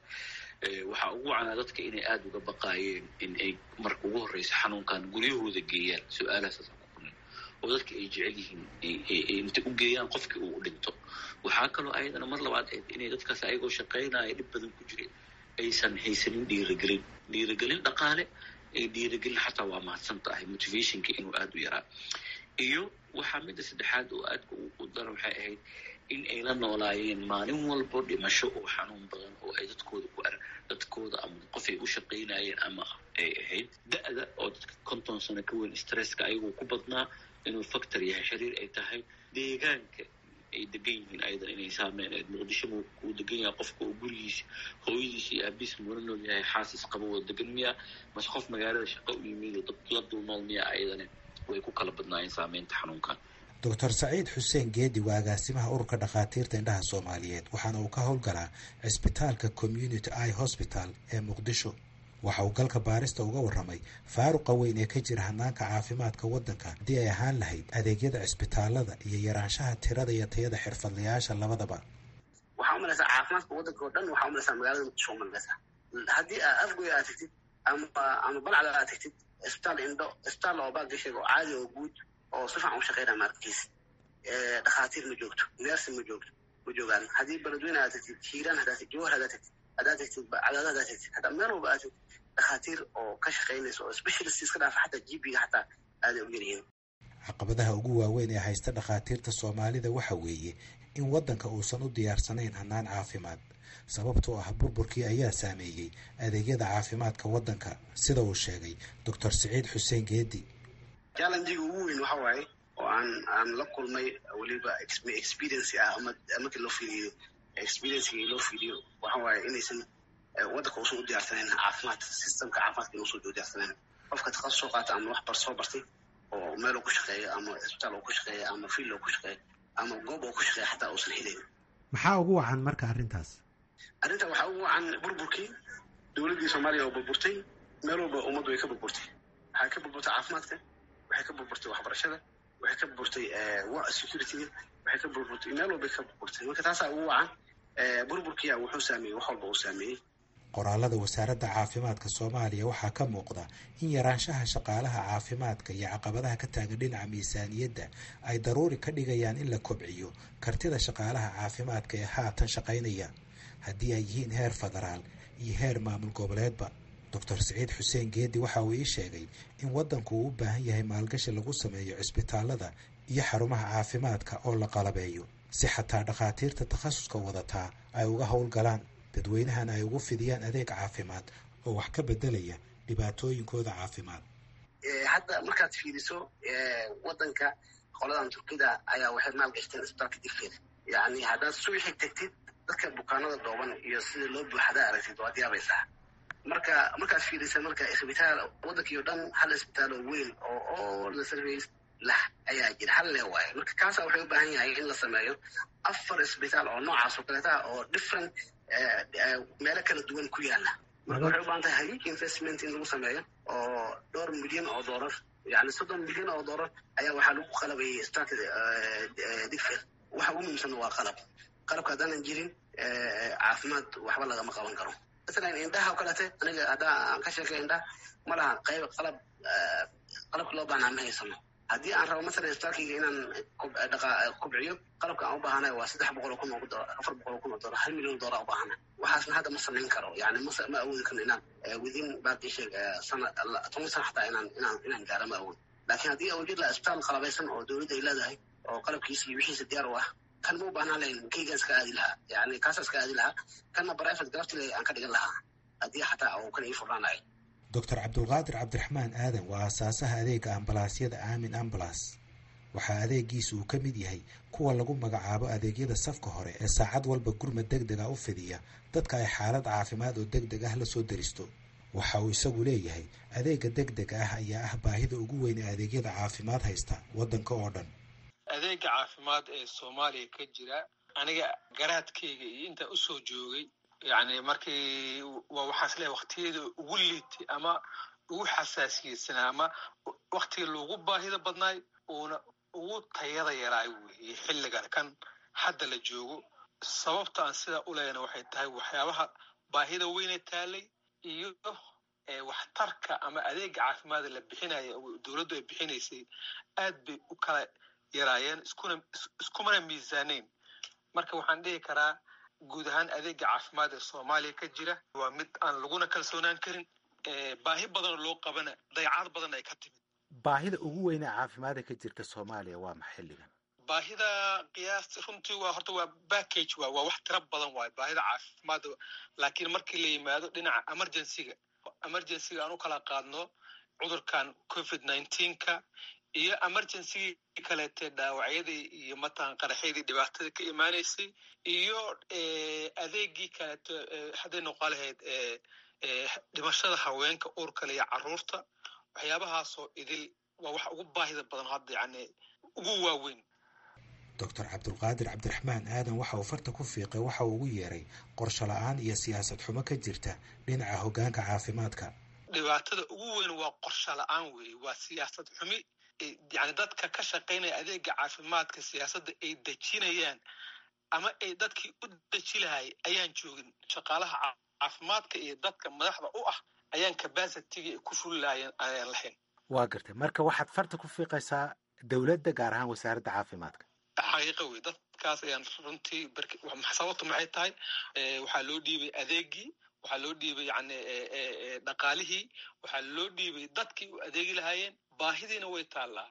waxaa ugu wacanaa dadka inay aada uga baqaayeen in ay marka ugu horreysa xanuunkan guryahooda geeyaan su-aalahaas oo dadka ay jecel yihiin intay u geeyaan qofkii uu dhinto waxaa kaloo ayadana mar labaad ayd inay dadkaas ayagoo shaqaynaya dhib badan ku jiray aysan haysanin dhiiragelin dhiiragelin dhaqaale ee dhiiragelin xataa waa mahadsan tahay motivationka inuu aada u yaraa iyo waxaa midda saddexaad oo aadka u daran waxay ahayd in ay la noolaayeen maalin walbo dhimasho oo xanuun badan oo ay dadkooda ku ar dadkooda ama qof ay u shaqaynayeen ama ay ahayd da-da oo dadka konton sano ka weyn stresska ayagoo ku badnaa inuu factor yahay xiriir ay tahay deegaanka ay degan yihiin ayadan inay saameyneed muqdisho uu degan yahay qofka oo gurigiisa hooyadiisa iyo aabiis mula nool yahay xaasis qaba wada degan miya mase qof magaalada shaqo u yimid dad la dul nool miya ayadana way ku kala badnaayeen saameynta xanuunkan doctor saciid xuseen geedi waa agaasimaha ururka dhakhaatiirta indhaha soomaaliyeed waxaana uu ka howlgalaa cisbitaalka community i hospital ee muqdisho waxa uu galka baarista uga warramay faaruqa weyn ee ka jira hanaanka caafimaadka waddanka haddii ay ahaan lahayd adeegyada cisbitaalada iyo yaraanshaha tirada iyo tayada xirfadlayaasha labadaba waxaa umalaysaa caafimaadka waddanka oo dhan waxaa umalaysaa magaalada muqdisho umalaysaa haddii aa afgoy aad tagtid ama ama balcda aad tagtid cisbitaal indho cisbitaal oo baagdisheeg oo caadi oo guud oo si fiican u shaqeynaya maarkiis dhakhaatiir ma joogto neersi ma joogto ma joogaan haddii beledweyne aad tagtid hiiraan haddaa tagtid jawhar haddaa tagtid haddaa tagtid cadaada haddaa tagtid haddaa meel walba aad tagtid dhakhaatiir oo ka shaqeynaysa oo specialist iska dhaafa xataa gp-ga xataa aaday u yaryihiin caqabadaha ugu waaweyn ee haysta dhakhaatiirta soomaalida waxa weeye in waddanka uusan u diyaarsanayn hannaan caafimaad sababtoo ah burburkii ayaa saameeyey adeegyada caafimaadka waddanka sida uu sheegay doctor siciid xuseen geedi challengiga ugu weyn waxa waaye oo aan aan la kulmay weliba experience ah ama markii loo fiiriyo experiencega loo fiiriyo waxa waaye inaysan waddanka uusan u diyaarsanayn caafimaad systemka caafimaadka inuusan u diyaarsanayn qofka takhasus soo qaata ama wax bar soo bartay oo meel uu ku shaqeeyo ama isbitaal uu ku shaqeeyo ama field uu ku shaqeeyo ama goob uu ku shaqeeyo xataa uusan helayn maxaa ugu wacan marka arrintaas arrinta waxaa ugu wacan burburkii dowladdii soomaaliya oo burburtay meel walba ummaddu way ka burburtay waxay ka burburtay caafimaadka waxay ka burburtay waxbarashada waxay ka burburtay securityga waxay ka burburtay meel walbay ka burburtay marka taasaa ugu wacan burburkiya wuxuu saameeyey wax walba uu saameeyey qoraalada wasaaradda caafimaadka soomaaliya waxaa ka muuqda in yaraanshaha shaqaalaha caafimaadka iyo caqabadaha ka taagan dhinaca miisaaniyadda ay daruuri ka dhigayaan in la kobciyo kartida shaqaalaha caafimaadka ee haatan shaqaynaya haddii ay yihiin heer federaal iyo heer maamul goboleedba doctor siciid xuseen geedi waxa uu ii sheegay in waddanku uu u baahan yahay maalgashi lagu sameeyo cisbitaalada iyo xarumaha caafimaadka oo la qalabeeyo si xataa dhakhaatiirta takhasuska wadataa ay uga howlgalaan dadweynahana ay ugu fidiyaan adeeg caafimaad oo wax ka bedelaya dhibaatooyinkooda caafimaad hadda markaad fiiriso waddanka qoladan turkida ayaa waxay maalgashteen isbitaalka digfeed yani haddaad subaxii tegtid dadka bukaanada dhooban iyo sida loo buuxada aragtid waad yaabaysaa marka markaad fiirisa marka isbitaal waddankii o dhan hal isbitaal oo weyn oo all the service lah ayaa jira hal lee waayo marka kaasa waxay u baahan yahay in la sameeyo afar isbitaal oo noocaas oo kaleeta oo different meelo kala duwan ku yaala marka waxay u baahan tahay huge investment in lagu sameeyo oo dhowr milyan oo doolar yani soddon milyan oo doolar ayaa waxaa lagu qalabayay isbitaalka digfeed waxa ugu muhiimsan waa qalab qalabka haddaanan jirin caafimaad waxba lagama qaban karo masalan indhaha oo kalete aniga haddaa aan ka sheekay indhaha ma laha qayb qalab qalabka loo baahnaa ma haysano haddii aan rabo masalan isbitaalkayga inaan kobciyo qalabka aan u baahanayo waa saddex boqol oo kun oo dolar afar boqol oo kun oo dolar hal milyan oo dolar u baahana waxaasna hadda ma samayn karo yani ma ma awoodi karno inaan within baaqii sheeg sana toban sana xataa inaan inaan inaan gaaro ma awood laakiin haddii aan jir laha isbitaal qalabaysan oo dowladda ay leedahay oo qalabkiisa iyo wixiisa diyaar u ah kan ma u baahnaan lahayn kaygaan iska aadi lahaa yani kaasa iska aadi lahaa kanna private garaftil aan ka dhigan lahaa haddii xataa uu kan ii furnaanayo doctor cabdulqaadir cabdiraxmaan aadan waa aasaasaha adeega ambalaasyada aamin ambalas waxaa adeegiisa uu ka mid yahay kuwa lagu magacaabo adeegyada safka hore ee saacad walba gurmad deg deg ah u fidiya dadka ay xaalad caafimaad oo deg deg ah lasoo deristo waxa uu isagu leeyahay adeega deg deg ah ayaa ah baahida ugu weyn ee adeegyada caafimaad haysta waddanka oo dhan adeega caafimaad ee soomaaliya ka jira aniga garaadkayga iyo intaa usoo joogay yani markii waa waxaas leeyahay waktiyada ugu liitay ama ugu xasaasiyeysanaa ama waktiga loogu baahida badnaay uuna ugu tayada yaraay weeye xilligan kan hadda la joogo sababta aan sidaa u leeyana waxay tahay waxyaabaha baahida weyne taalay iyo waxtarka ama adeega caafimaada la bixinaya dowladdu ay bixinaysay aad bay u kala yaraayeen iskuna iskumana miisaaneyn marka waxaan dhihi karaa guud ahaan adeega caafimaad ee soomaaliya ka jira waa mid aan laguna kalsoonaan karin baahi badanoo loo qabana dayacad badan ay ka timid baahida ugu weyne caafimaada ka jirta soomaaliya waa ma xilligan baahida qiyaasta runtii waa horta waa backage waa waa wax tiro badan waayo baahida caafimaadda laakiin markii la yimaado dhinaca emergencyga emergencyga aan u kala qaadno cudurkan covid nineteenka iyo emergencygii kaleete dhaawacyadii iyo matalan qaraxyadii dhibaatada ka imaanaysay iyo adeegii kaleeto hadday noqon lahayd dhimashada haweenka uurkale iyo caruurta waxyaabahaasoo idil waa wax ugu baahida badan hadda yani ugu waaweyn doctor cabdulqaadir cabdiraxmaan aadan waxa uu farta ku fiiqay waxa uu ugu yeeray qorsho la-aan iyo siyaasad xumo ka jirta dhinaca hoggaanka caafimaadka dhibaatada ugu weyn waa qorsho la-aan weeye waa siyaasad xumi yani dadka ka shaqaynaya adeega caafimaadka siyaasadda ay dejinayaan ama ay dadkii u deji lahay ayaan joogin shaqaalaha caafimaadka iyo dadka madaxda u ah ayaan cabacitygii ay ku fuli lahayeen ayaan lahayn waa gartay marka waxaad farta ku fiiqaysaa dowladda gaar ahaan wasaaradda caafimaadka xaqiiqa wey dadkaas ayaan runtii sababtu maxay tahay waxaa loo dhiibay adeegii waxaa loo dhiibay yani dhaqaalihii waxaa loo dhiibay dadkii u adeegi lahaayeen baahidiina way taallaa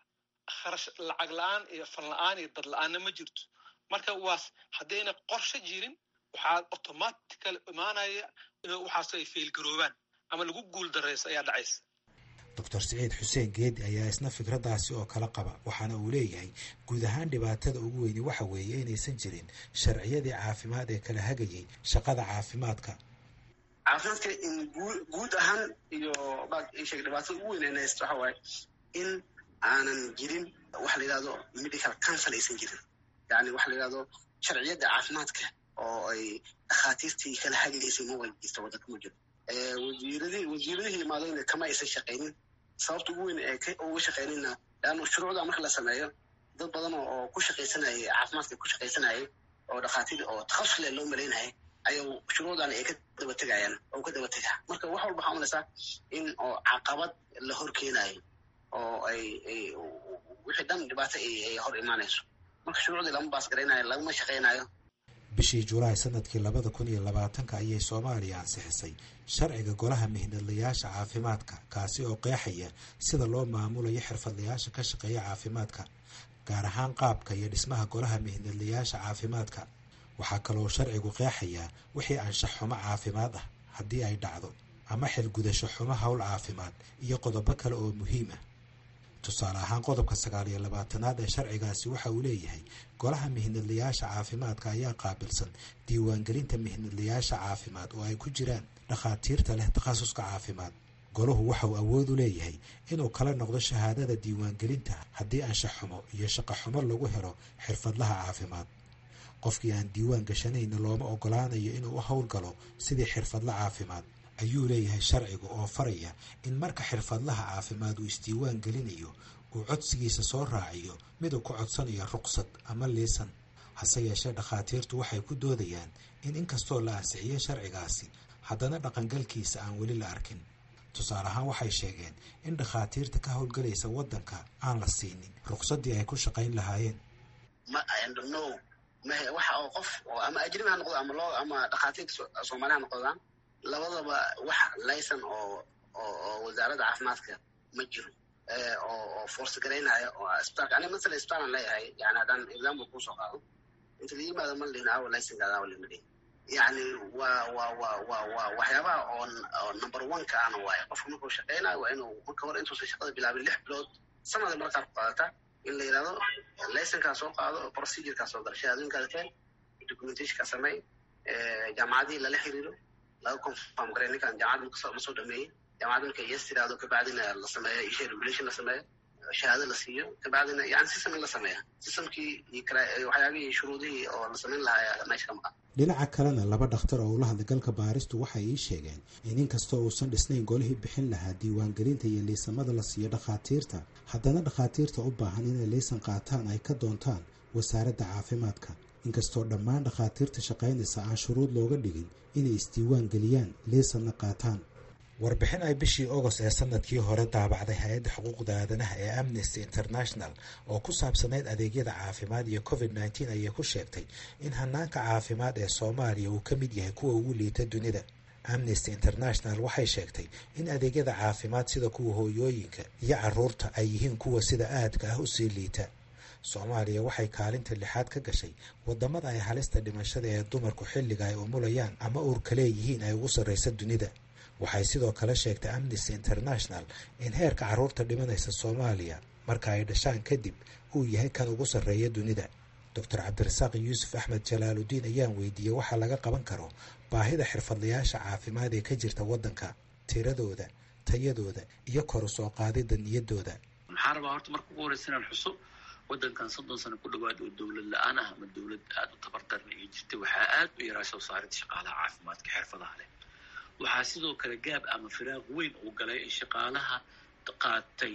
kharash lacag la-aan iyo fan la-aan iyo dad la-aanna ma jirto marka waas haddayna qorshe jirin waxaa automatical imaanaya in waxaas ay failgaroobaan ama lagu guul darayso ayaa dhacaysa doctor siciid xuseen geedi ayaa isna fikraddaasi oo kala qaba waxaana uu leeyahay guud ahaan dhibaatada ugu weyni waxa weeye inaysan jirin sharciyadii caafimaad ee kala hagayay shaqada caafimaadka caafimaadka in guud ahaan iyo sheeg dhibaatada ugu weyn ayna haysto waxa waaye in aanan jirin waxa la yidhahdo medical council aysan jirin yani waxa la yidhahdo sharciyadda caafimaadka oo ay dhakhaatiirtii kala hagaysay ma way jirta waddanka ma jiro wasiiradii wasiiradihii imaadayna kama aysan shaqaynin sababta ugu weyn ee uga shaqaynayna leanna shuruucda marka la sameeyo dad badan oo ku shaqaysanayay caafimaadka ku shaqaysanayay oo dhakhaatiir oo takhasus leh loo malaynayay ayuu shuruucdan ay ka daba tegayaan oo ka daba tegaa marka wax walba waxaa umalaysaa in oo caqabad la hor keenayo oo ay ay wixii dhan dhibaato ay hor imaanayso marka shuruucdii lama baas garaynayo lagama shaqaynayo bishii julaay sanadkii labada kun iyo labaatanka ayay soomaaliya ansixisay sharciga golaha mihnadlayaasha caafimaadka kaasi oo qeexaya sida loo maamulayo xirfadlayaasha ka shaqeeya caafimaadka gaar ahaan qaabka iyo dhismaha golaha mihnadlayaasha caafimaadka waxaa kaloo sharcigu qeexayaa wixii anshax xumo caafimaad ah haddii ay dhacdo ama xilgudasho xumo howl caafimaad iyo qodobo kale oo muhiim ah tusaale ahaan qodobka sagaal iyo labaatanaad ee sharcigaasi waxa uu leeyahay golaha mihnadlayaasha caafimaadka ayaa qaabilsan diiwaangelinta mihnadlayaasha caafimaad oo ay ku jiraan dhakhaatiirta leh takhasuska caafimaad golahu waxauu awood u leeyahay inuu kala noqdo shahaadada diiwaangelinta haddii anshax xumo iyo shaqo xumo lagu helo xirfadlaha caafimaad qofkii aan diiwaan gashanayna looma ogolaanayo inuu u howlgalo sidii xirfadla caafimaad ayuu leeyahay sharcigu oo faraya in marka xirfadlaha caafimaad uu isdiiwaan gelinayo uu codsigiisa soo raaciyo mid uu ku codsanayo ruqsad ama liisan hase yeeshee dhakhaatiirtu waxay ku doodayaan in inkastoo la ansixiyey sharcigaasi haddana dhaqangalkiisa aan weli la arkin tusaale ahaan waxay sheegeen in dhakhaatiirta ka howlgalaysa waddanka aan la siinin ruqsaddii ay ku shaqayn lahaayeen waxa oo qof oo ama ajnabi ha noqdo ama loo ama dhakhaatiirta soomaali ha noqdaan labadaba wax laysan oo oo wasaaradda caafimaadka ma jiro oo oo force garaynaya oo isbitaalka aniga masala isbitaalan leeyahay yani haddaan example kusoo qaado inta la yimaado ma lihin awa laysankaada awa lima dhihin yani waa waa waa waa waa waxyaabaha oo oo number one ka ana waaye qofka markuu shaqaynayo waa inuu marka hore intuusan shaqada bilaabin lix bilood sanada markaad ku qaadata in la yidhahdo laysankaa soo qaado procedurekaa soo gala shahaadooyinkaada keen documentationka samey jaamacadihii lala xiriiro laga confirm garay ninkan jaamacadda ma soo dhameeyey jaamacadda marka yes tiraahdo kabacdina la sameeyo isha regulation la sameeyo shahaado la siiyo kabacdina yani system in la sameeya systemkii iyo waxyaabihii shuruudihii oo la samayn lahaa meesha ka maqan dhinaca kalena laba dhakhtar oo ula hadlay galka baaristu waxay ii sheegeen in inkastoo uusan dhisnayn golihii bixin lahaa diiwaangelinta iyo liisamada la siiyo dhakhaatiirta haddana dhakhaatiirta u baahan inay liisan qaataan ay ka doontaan wasaaradda caafimaadka inkastoo dhammaan dhakhaatiirta shaqaynaysa aan shuruud looga dhigin inay isdiiwaan geliyaan liisanna qaataan warbixin ay bishii agost ee sanadkii hore daabacday hay-adda xuquuqda aadanaha ee amnesty international oo ku saabsanayd adeegyada caafimaad iyo covid nneteen ayay ku sheegtay in hanaanka caafimaad ee soomaaliya uu ka mid yahay kuwa ugu liita dunida amnesty international waxay sheegtay in adeegyada caafimaad sida kuwa hooyooyinka iyo caruurta ay yihiin kuwa sida aadka ah usii liita soomaaliya waxay kaalinta lixaad ka gashay wadamada ay halista dhimashada ee dumarku xilliga ay umulayaan ama uurka leeyihiin ay ugu sarreysa dunida waxay sidoo kale sheegtay amnesty international in heerka carruurta dhimanaysa soomaaliya marka ay dhashaan kadib uu yahay kan ugu sarreeya dunida doctor cabdirasaaq yuusuf axmed jalaaludiin ayaan weydiiyey waxaa laga qaban karo baahida xirfadlayaasha caafimaad ee ka jirta waddanka tiradooda tayadooda iyo koru soo qaadida niyadooda maxaa rabaa horta marka ugu horeysa inaan xuso waddankan soddon sano ku dhawaad oo dowlad la-aan ah ama dowlad aada u tabardaran ay jirtay waxaa aada u yaraa soo saaridda shaqaalaha caafimaadka xirfadaha leh waxaa sidoo kale gaab ama firaaq weyn uu galay in shaqaalaha qaatay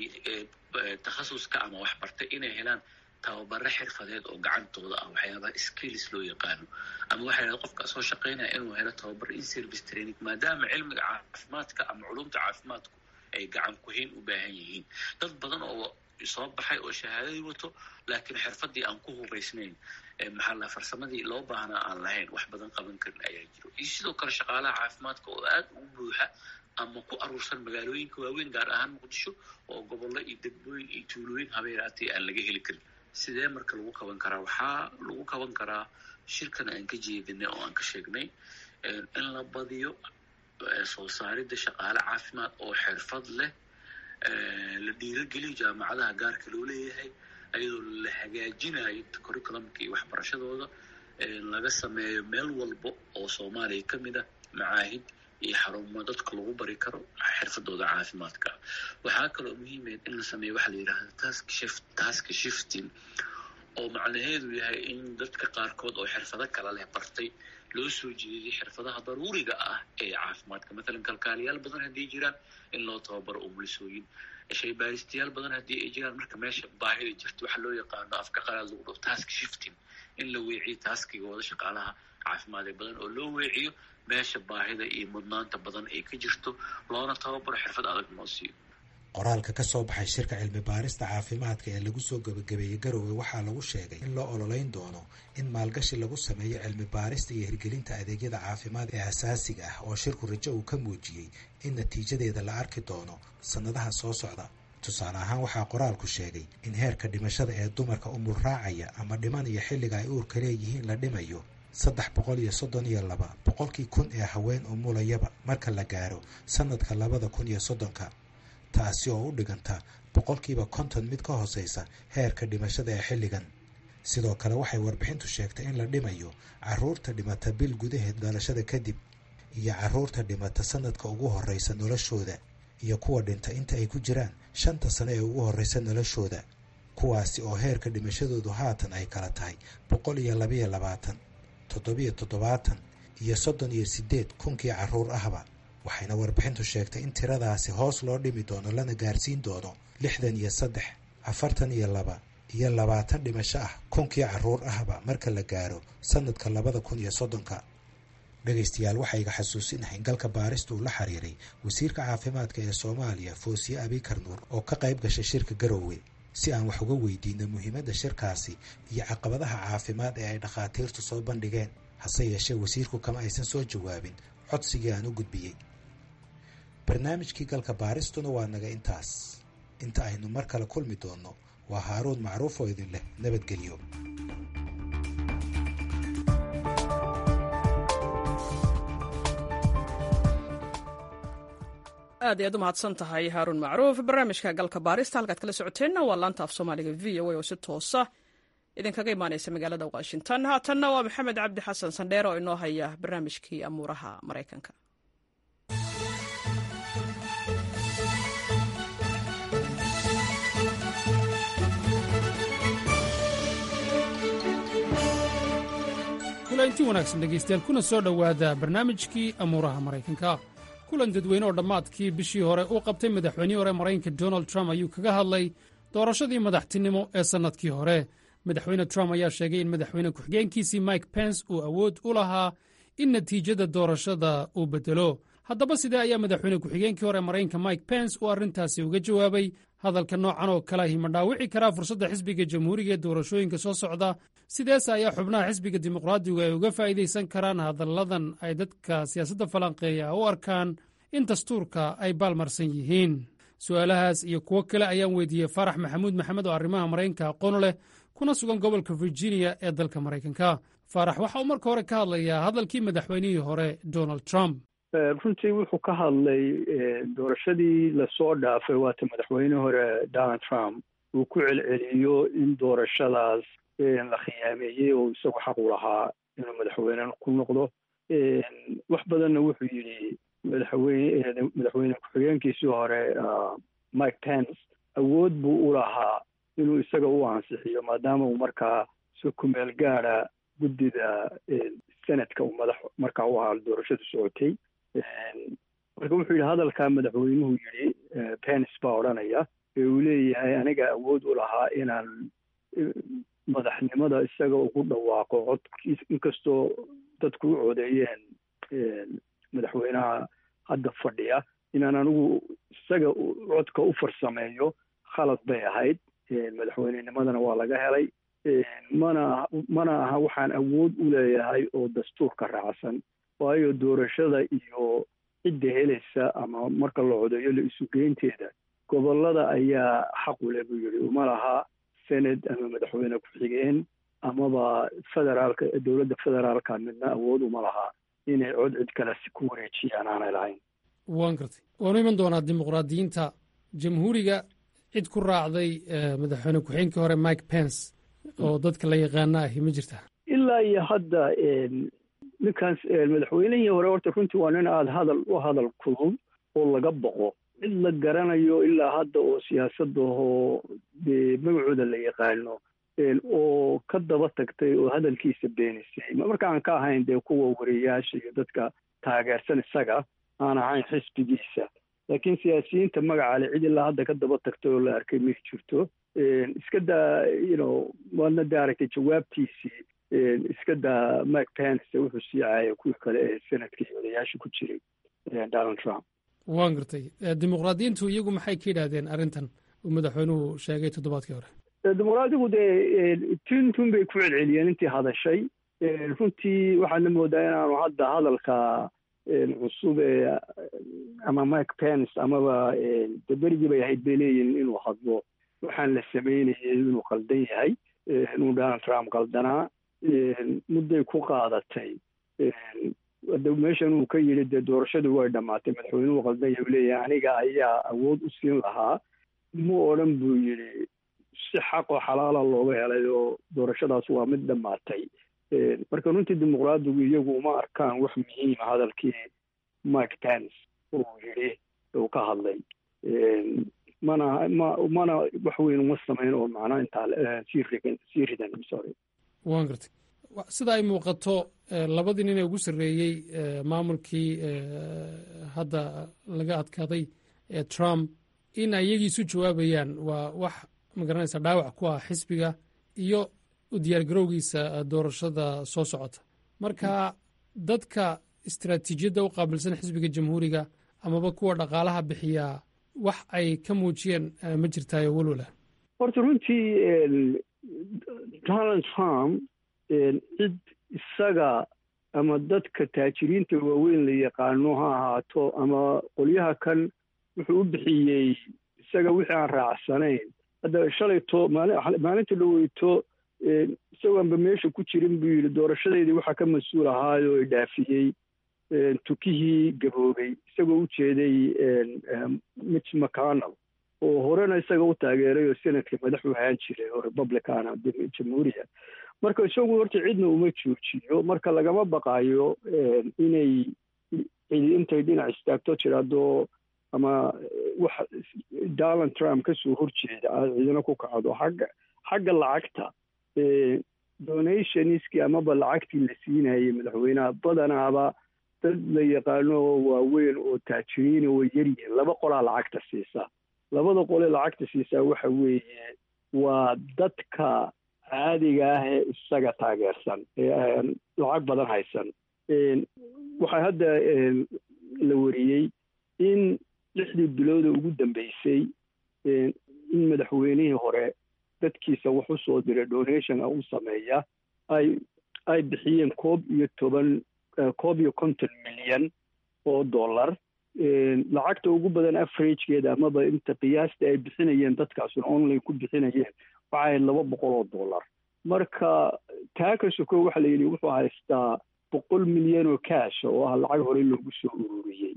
takhasuska ama waxbartay inay helaan tababare xirfadeed oo gacantooda ah waxyaabaha skills loo yaqaano ama waxay dhaha qofka soo shaqaynaya inuu helo tababar in service training maadaama cilmiga caafimaadka ama culumta caafimaadku ay gacan kuhayn u baahan yihiin dad badan oo soo baxay oo shahaadadii wato laakiin xirfadii aan ku hubaysnayn maxaa la farsamadii loo baahnaa aan lahayn wax badan qaban karin ayaa jiro iyo sidoo kale shaqaalaha caafimaadka oo aada ugu buuxa ama ku aruursan magaalooyinka waaweyn gaar ahaan muqdisho oo gobollo iyo degmooyin iyo tuulooyin habeeraatay aan laga heli karin sidee marka lagu qaban karaa waxaa lagu qaban karaa shirkan aan ka jeedinay oo aan ka sheegnay in la badiyo soo saaridda shaqaale caafimaad oo xirfad leh la dhiirageliyo jaamacadaha gaarka loo leeyahay ayadoo la hagaajinayo curriculumka iyo waxbarashadooda laga sameeyo meel walba oo soomaaliya ka mid ah macaahid iyo xarumo dadka lagu bari karo xirfadooda caafimaadka waxaa kaloo muhiimeed in la sameeyo waxaa la yidhahda task shift task shifting oo macnaheedu yahay in dadka qaarkood oo xirfado kala leh bartay loo soo jeediyay xirfadaha daruuriga ah ee caafimaadka matalan kalkaaliyaal badan haddii jiraan in loo tababaro umulisooyin shaybaaristayaal badan haddii ay jiraan marka meesha baahida jirta waxaa loo yaqaano afka qalaad lagu dhaho task shifting in la weeciyo taaskigooda shaqaalaha caafimaad ee badan oo loo weeciyo meesha baahida iyo mudnaanta badan ay ka jirto loona tababaro xirfad adag noo siiyo qoraalka ka soo baxay shirka cilmi baarista caafimaadka ee lagu soo gebagabeeyey garowe waxaa lagu sheegay in loo ololeyn doono in maalgashi lagu sameeyo cilmi baarista iyo hirgelinta adeegyada caafimaad ee asaasiga ah oo shirku rajo uu ka muujiyey in natiijadeeda la arki doono sannadaha soo socda tusaale ahaan waxaa qoraalku sheegay in heerka dhimashada ee dumarka umul raacaya ama dhimanaya xilliga ay uurka leeyihiin la dhimayo saddex boqol iyo soddon iyo laba boqolkii kun ee haween umulayaba marka la gaaro sannadka labada kun iyo soddonka taasi oo u dhiganta boqolkiiba konton mid ka hooseysa heerka dhimashada ee xilligan sidoo kale waxay warbixintu sheegtay in la dhimayo caruurta dhimata bil gudaheed dhalashada kadib iyo caruurta dhimata sanadka ugu horeysa noloshooda iyo kuwa dhinta inta ay ku jiraan shanta sano ee ugu horeysa noloshooda kuwaasi oo heerka dhimashadoodu haatan ay kala tahay boqol iyo labayo labaatan toddobiyo toddobaatan iyo soddon iyo siddeed kunkii caruur ahba waxayna warbixintu sheegtay in tiradaasi hoos loo dhimi doono lana gaarsiin doono lixdan iyo saddex afartan iyo laba iyo labaatan dhimasho ah kunkii caruur ahba marka la gaaro sanadka labada kun iyo soddonka dhegaystayaal waxaa iga xasuusinahay in galka baarista uu la xiriiray wasiirka caafimaadka ee soomaaliya foosiye abikar nuur oo ka qayb gashay shirka garoowe si aan wax uga weydiino muhiimadda shirkaasi iyo caqabadaha caafimaad ee ay dhakhaatiirtu soo bandhigeen hase yeeshee wasiirku kama aysan soo jawaabin codsigii aan u gudbiyey barnaamijkii galka baaristuna waa naga intaas inta aynu mar kale kulmi doonno waa haaruun macruuf oo idin leh nabadgelyo aad iyaad u mahadsan tahay haaruun macruuf barnaamijka galka baarista halkaad kala socoteenna waa laanta af soomaaliga v o a oo si toosa idinkaga imaaneysa magaalada washington haatanna waa maxamed cabdi xasan sandheer oo inoo haya barnaamijkii amuuraha maraykanka kulanti wanaagsan dhegaystayaal kuna soo dhowaada barnaamijkii amuuraha maraykanka kulan dadweyne oo dhammaadkii bishii hore uu qabtay madaxweynihii hore maraykanka donald trump ayuu kaga hadlay doorashadii madaxtinimo ee sannadkii hore madaxweyne trump ayaa sheegay in madaxweyne ku-xigeenkiisii mike pence uu awood u lahaa in natiijada doorashada uu beddelo haddaba sidee ayaa madaxweyne ku-xigeenkii hore maraykanka mike pence uu arrintaasi uga jawaabay hadalka noocan oo kaleahi ma dhaawici karaa fursadda xisbiga jamhuuriga ee doorashooyinka soo socda sideese ayaa xubnaha xisbiga dimuqraadigu ay uga faa'iidaysan karaan hadalladan ay dadka siyaasadda falanqeeya u arkaan in dastuurka ay baalmarsan yihiin su'aalahaas iyo kuwo kale ayaan weydiiyey faarax maxamuud maxamed oo arrimaha maraykanka aqoon leh kuna sugan gobolka virginia ee dalka maraykanka faarax waxa uu marka hore ka hadlayaa hadalkii madaxweynihii hore donald trump runtii wuxuu ka hadlay doorashadii lasoo dhaafay waata madaxweyne hore donald trump uu ku celceliyo in doorashadaas la khiyaameeyey oo isagu xaq u lahaa inuu madaxweyne ku noqdo wax badanna wuxuu yidhi madaxweyne madaxweyne ku-xigeenkiisii hore mike pence awood buu u lahaa inuu isaga u ansixiyo maadaama uu markaa si kumeel gaada guddida senadka uu madax markaa u ahaa doorashadu socotay marka wuxuu yidhi hadalkaa madaxweynuhu yidhi pence baa odhanaya ee uu leeyahay aniga awood u lahaa inaan madaxnimada isaga ugu dhawaaqo codkiis inkastoo dadku u codeeyeen madaxweynaha hadda fadhiya inaan anigu isaga codka u farsameeyo khalad bay ahayd madaxweynenimadana waa laga helay mana mana aha waxaan awood u leeyahay oo dastuurka raacsan waayo doorashada iyo cidda helaysa ama marka la codeeyo la isugeynteeda gobollada ayaa xaq u leh buu yidhi uma laha senad ama madaxweyne ku-xigeen amaba federaalka dowladda federaalka midna awood uma laha inay cod cid kale ku wareejiyaan aanay lahayn waan gartay waanu iman doonaa dimuqraadiyiinta jamhuuriga cid ku raacday madaxweyne ku-xigeenkii hore mike pence oo dadka la yaqaana ahi ma jirta ilaa iyo hadda ninkaas madaxweynihii hore horta runtii waa nin aada hadal u hadal kulul oo laga boqo cid la garanayo ilaa hadda oo siyaasadahoo dee magacooda la yaqaano oo ka daba tagtay oo hadalkiisa beenisay markaan ka ahayn dee kuwa wariyayaasha iyo dadka taageersan isaga aan ahayn xisbigiisa laakiin siyaasiyiinta magaca le cid ilaa hadda ka daba tagtay oo la arkay may jirto iska daa you waadna de aragtay jawaabtiisii iska daa mike pence wuxuu sii caayay kuwii kale ee senadka iyo odayaasha ku jiray donald trump waan gartay dimuqraadiyiintu iyagu maxay ka yidhaahdeen arrintan uu madaxweynuhu sheegay toddobaadkii hore dimuqraadigu dee tintun bay ku celceliyeen intii hadashay runtii waxaadna moodaa inaanu hadda hadalka cusub ee ama mike pence amaba de berigii bay ahayd bay leeyihin inuu hadlo waxaan la sameynayay inuu qaldan yahay inuu donald trump qaldanaa mudday ku qaadatay meeshan uu ka yidhi dee doorashadii way dhammaatay madaxweynuhu qaldan yahay uu leeyahay aniga ayaa awood u siin lahaa mu odhan buu yidhi si xaqoo xalaala looga helay oo doorashadaas waa mid dhammaatay marka runtii dimuqraadigu iyagu uma arkaan wax muhiima hadalkii mike pence uu yidhi uu ka hadlay mana ma mana wax weyn uma samayn oo macnaa intaa sii rigan sii ridan sorry waan gartay sida ay muuqato labadii nin ee ugu sarreeyey maamulkii hadda laga adkaaday ee trump in ay iyagii isu jawaabayaan waa wax magaranaysa dhaawac ku ah xisbiga iyo u diyaargarowgiisa doorashada soo socota marka dadka istaraatiijiyadda u qaabilsan xisbiga jamhuuriga amaba kuwa dhaqaalaha bixiyaa wax ay ka muujiyeen ma jirtaayo walwala horta runtii donald trump cid isaga ama dadka taajiriinta waaweyn la yaqaano ha ahaato ama qolyaha kan wuxuu u bixiyey isaga wixii aan raacsanayn hadda shalayto maalinta dhaweyto isagoanba meesha ku jirin buu yidhi doorashadeydii waxaa ka mas-uul ahaayoo i dhaafiyey tukihii gaboobay isagoo u jeeday mitch mcconnell oo horena isaga u taageeray oo senadka madax u ahaan jiray oo republicana jamhuuriya marka isagu horta cidna uma joojiyo marka lagama baqaayo inay cidi intay dhinac istaagto tiraado ama wax donald trump kasoo horjeeda aad cidina ku kacdo xagga xagga lacagta donationskii amaba lacagtii la siinayay madaxweynaha badanaaba dad la yaqaano oo waaweyn oo taajiriina way yaryihiin laba qolaa lacagta siisa labada qole lacagta siisaa waxa weeye waa dadka caadiga ah ee isaga taageersan ee lacag badan haysan waxaa hadda la wariyey in lixdii bilooda ugu dambeysay in madaxweynihii hore dadkiisa wax u soo diray donation u sameeya ay ay bixiyeen koob iyo toban koob iyo konton milyan oo dollar lacagta ugu badan averagekeeda amaba inta qiyaasta ay bixinayeen dadkaasuna online ku bixinayeen waxay ahayd laba boqol oo dollar marka taa ka soko waxa la yidhi wuxuu haystaa boqol milyan oo cash oo ah lacag hore loogu soo ururiyey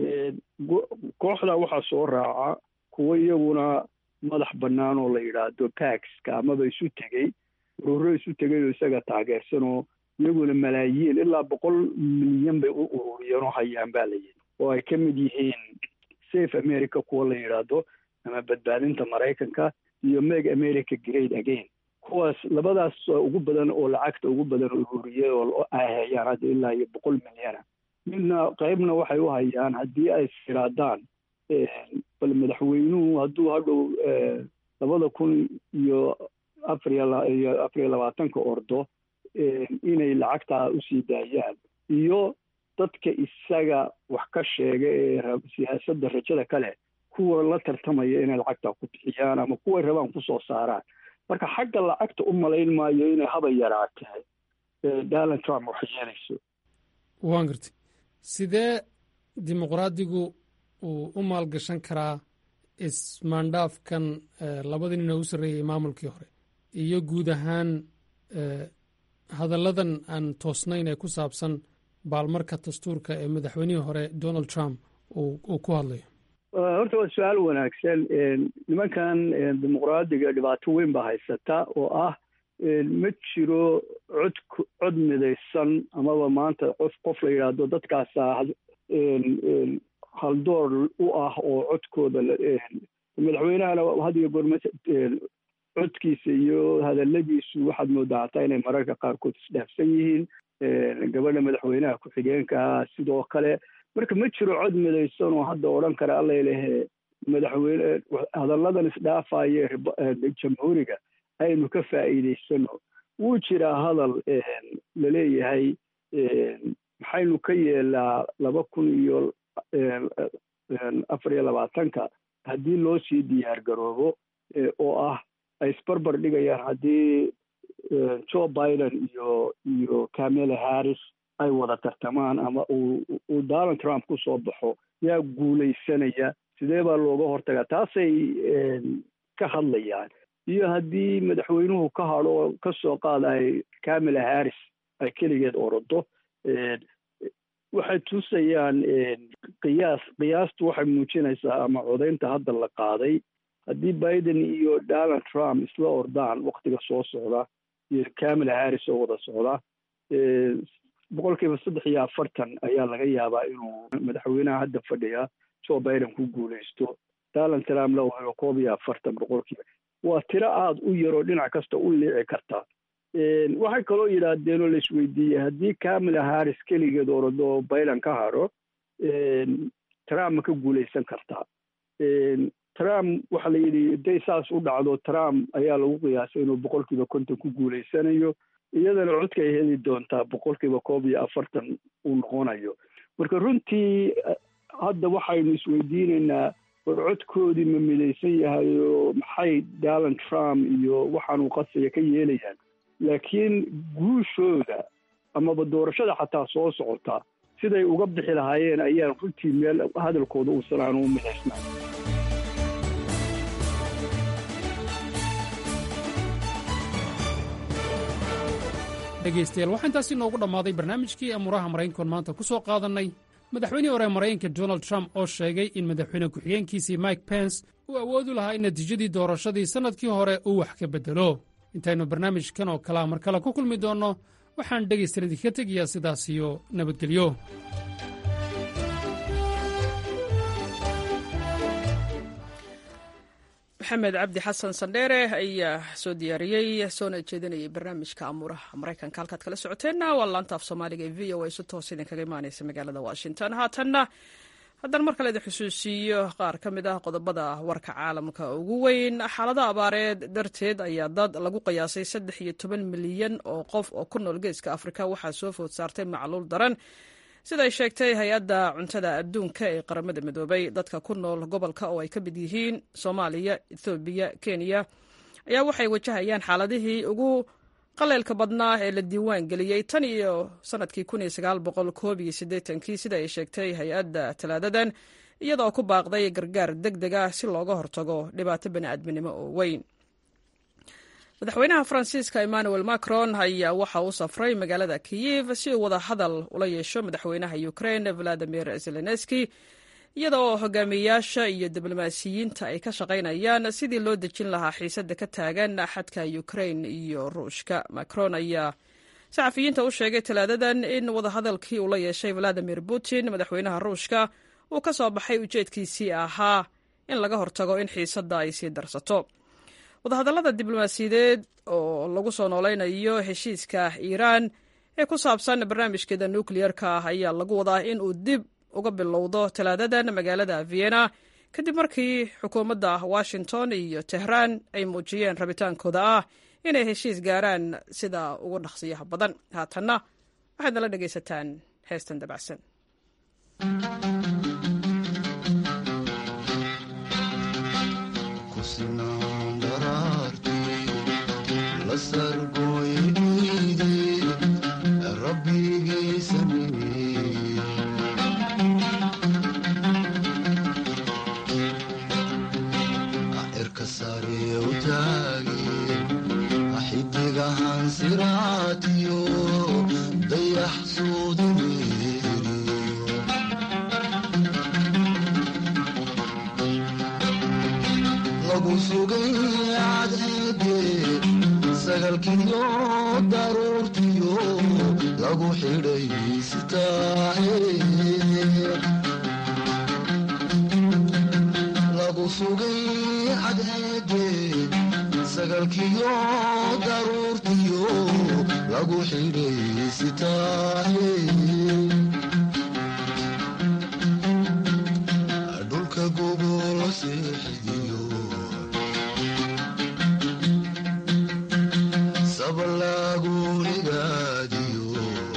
kooxda waxaa soo raaca kuwo iyaguna madax bannaan oo la yidhaahdo paxka amaba isu tegey ururo isu tegay oo isaga taageersan oo iyaguna malaayiin ilaa boqol milyan bay u ururiyeen oo hayaan baa la yidhi oo ay ka mid yihiin safe america kuwa la yidhaahdo ama badbaadinta maraykanka iyo meg america great again kuwaas labadaas ugu badan oo lacagta ugu badan ururiyay oo ay hayaan hadda ilaa iyo boqol milyana midna qaybna waxay u hayaan haddii ay siraadaan bal madaxweynuhu hadduu hadhow labada kun iyo afariyo afariyo labaatanka ordo inay lacagtaa usii daayaan iyo dadka isaga wax ka sheega ee siyaasadda rajada kale kuwa la tartamaya inay lacagtaa ku bixiyaan ama kuway rabaan kusoo saaraan marka xagga lacagta u malayn maayo inay haba yaraatee donald trump wax yeelayso waan gartay sidee dimuqraadigu uu u maalgashan karaa ismaandhaafkan labadii nin oo u sarreeyay maamulkii hore iyo guud ahaan hadalladan aan toosnayn ee ku saabsan baalmarka dastuurka ee madaxweynihii hore donald trump uu ku hadlayo horta waa su-aal wanaagsan nimankan dimuqraadiga dhibaato weyn baa haysata oo ah ma jiro cod cod midaysan amaba maanta qof qof la yidhaahdo dadkaasa haldoor u ah oo codkooda madaxweynahana had iyo goor codkiisa iyo hadaladiisu waxaad moodaa hataa inay mararka qaarkood isdhaafsan yihiin gabadha madaxweynaha ku-xigeenka sidoo kale marka ma jiro cod midaysan oo hadda odhan kara allalehe madaxweyne hadalladan isdhaafaye jamhuuriga aynu ka faa'iidaysano wuu jiraa hadal laleeyahay maxaynu ka yeelaa laba kun iyo afar iyo labaatanka haddii loo sii diyaar garoobo oo ah ay isbarbar dhigayaan haddii joe biden iyo iyo camela harris ay wada tartamaan ama uu donald trump ku soo baxo yaa guulaysanaya sidee baa looga hortagaa taasay ka hadlayaan iyo haddii madaxweynuhu ka hadho ka soo qaadaay camela harris ay keligeed orodo waxay tusayaan qiyaas qiyaastu waxay muujinaysaa ama codaynta hadda la qaaday haddii biden iyo donald trump isla ordaan waktiga soo socda iyo camela harris oo wada socda boqol kiiba saddex iyo afartan ayaa laga yaabaa inuu madaxweynaha hadda fadhiya joe biden ku guulaysto donald trump la helo koob iyo afartan boqolkiiba waa tiro aada u yaroo dhinac kasta u liici karta waxay kaloo yidhaahdeen oo laisweydiiyey haddii camela harris keligeed orado biden ka hadho trump ma ka guulaysan kartaa trump waxaa la yidhi haday saas u dhacdo trump ayaa lagu qiyaasay inuu boqolkiiba konton ku guulaysanayo iyadana codka ay heli doontaa boqolkiiba koob iyo afartan uu noqonayo marka runtii hadda waxaynu isweydiinaynaa war codkoodii ma midaysan yahay oo maxay donald trump iyo waxaanuu qasaya ka yeelayaan laakiin guushooda amaba doorashada xataa soo socota siday uga bixi lahaayeen ayaan runtii meel hadalkooda uusan aanu u midaysnaa dhegaystayaal waxaa intaasi noogu dhammaaday barnaamijkii amuuraha maraykankoon maanta ku soo qaadannay madaxweynihii hore maraykanka donald trump oo sheegay in madaxweyne ku-xigeenkiisii mike pence uu awoodi lahaa in natiijadii doorashadii sannadkii hore uu wax ka beddelo intaynu barnaamijkan oo kalea mar kale ku kulmi doonno waxaan dhegaystayan idinka tegayaa sidaas iyo nabadgelyo maxamed cabdi xasan sandheere ayaa soo diyaariyey soona jeedinayay barnaamijka amuuraha maraykanka halkaad kala socoteenna waa laanta af soomaaliga ee v o a si toos idinkaga imaaneysa magaalada washington haatanna haddana mar kale idin xusuusiiyo qaar ka mid ah qodobada warka caalamka ugu weyn xaalada abaareed darteed ayaa dad lagu qiyaasay saddex iyo toban milyan oo qof oo ku nool geeska afrika waxaa soo food saartay macluul daran siday sheegtay hay-adda cuntada adduunka ee qaramada midoobay dadka ku nool gobolka oo ay ka mid yihiin soomaaliya ethoobiya kenya ayaa waxay wajahayaan xaaladihii ugu qaleylka badnaa ee la diiwaan geliyey tan iyo sanadkii kii sida ay sheegtay hay-adda talaadadan iyadoo ku baaqday gargaar deg deg ah si looga hortago dhibaato bani'aadminimo oo weyn madaxweynaha faransiiska emmanuel macron ayaa waxa uu safray magaalada kiyev si uu wada hadal ula yeesho madaxweynaha ukrain valadimir zelenski iyada oo hogaamiyeyaasha iyo diblomaasiyiinta ay ka shaqaynayaan sidii loo dejin lahaa xiisadda ka taagan xadka ukrain iyo ruushka macron ayaa saxafiyiinta u sheegay talaadadan in wadahadalkii uu la yeeshay valadimir putin madaxweynaha ruushka uu ka soo baxay ujeedkiisii ahaa in laga hortago in xiisadda ay sii darsato wadahadallada diblomaasiyadeed oo lagu soo noolaynayo heshiiska iiraan ee ku saabsan barnaamijkeeda nukleyerka ah ayaa lagu wadaa in uu dib uga bilowdo talaadadan magaalada vienna kadib markii xukuumadda washington iyo tehraan ay muujiyeen rabitaankooda ah inay heshiis gaaraan sida ugu dhaqsiyaha badan haatanna waxaad nala dhegaysataan heestan dabacsan rabigay sameeye taageen xidigahan siraatiyo dayax suudimeeriyo lagu sugay cadceede sagalkiyo daruurtiyo lagu xidhay sitaahe lagu sugay cadceede sagalkiyo daruurtiyo lagu xidhay sitaahe dhulka gogol seexidiyo sabalaagunigaadiyo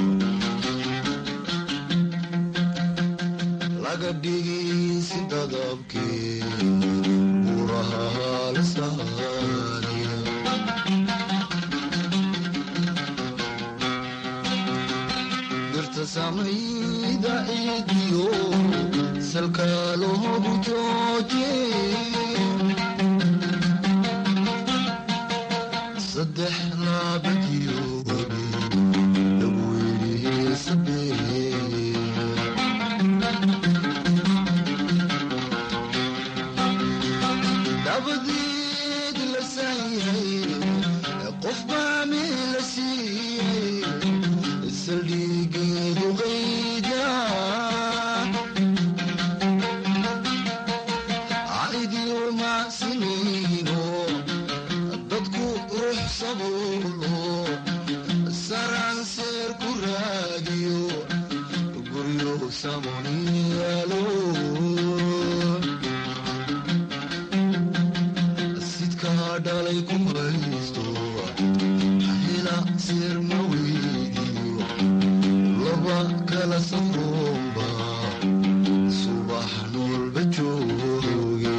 laga dhigisi dadabkee buraha halsaaniya dirta samayda ciidiyo salka loogu jooje saddex laabadiyo webi lagu yidhi sabee dabadeed la saayay qof baa meel la siiyey saldhigeedu qayda caidiyo macsinayno dadku ruux sabuulo saranseer ku raadiyo guryo samoniyaalo sidkaa dhalay ku haysto hela seer ma weydiyo laba kala safroomba subax noolba jooge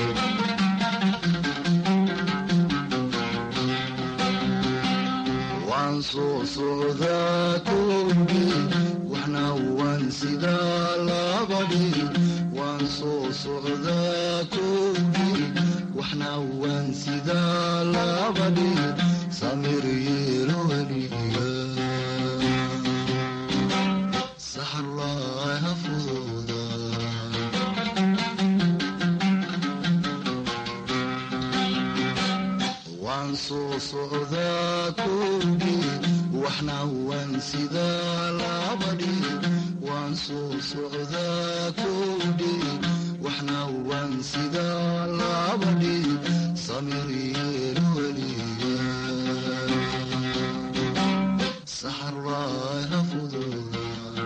waan soo socdaa koobi waxna waan sidaa labadhi waan soo socdaa koobi waxna waan sidaa labadhi samir yeelo weliga saxarlaaha fududa waan soo socdaa koobi waxna waan sidaa labadhi waan soo socdaa koobi waxna waan sidaa labadhi samir yeelo weliga saxarlaaha fududa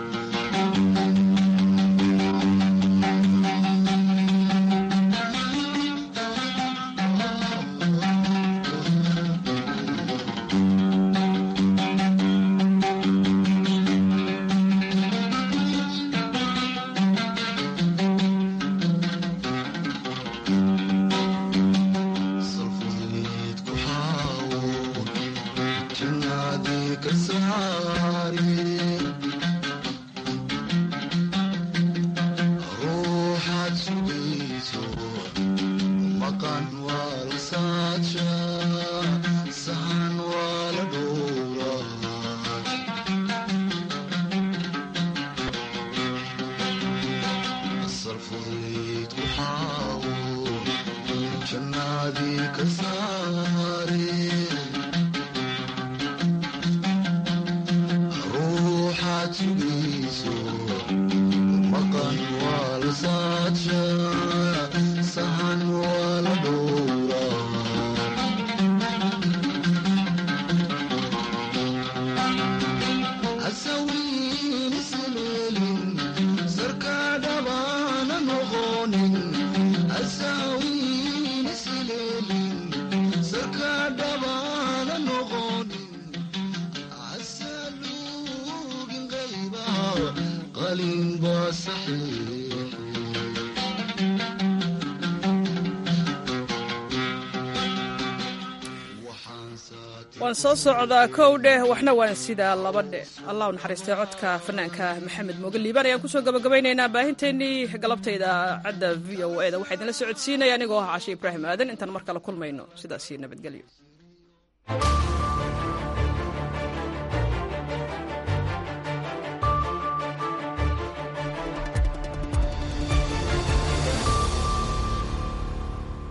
salfudeed ku xaawo jannaadii ka saari ruuxaad sugayso maqan waa la saadsha sahan waa la dhowra salfudeed ku xaawo jannaadii ka saare ruuxaad sugayso maqan waa la saadsha sahan waa la dhowra hasawiin isleelin sarkaa dhabaana noqonin hasawiin isleelin sarkaa dhaba waan soo socdaa kow dheh waxna waan sidaa laba dheh allah u naxariistay codka fanaanka maxamed mooge liibaan ayaan kusoo gabagabaynaynaa baahinteennii galabtayda cadda v o e da waxaa idinla socodsiinaya anigoo ah cashe ibraahim aadan intaan mar kale kulmayno sidaasi nabadgelyo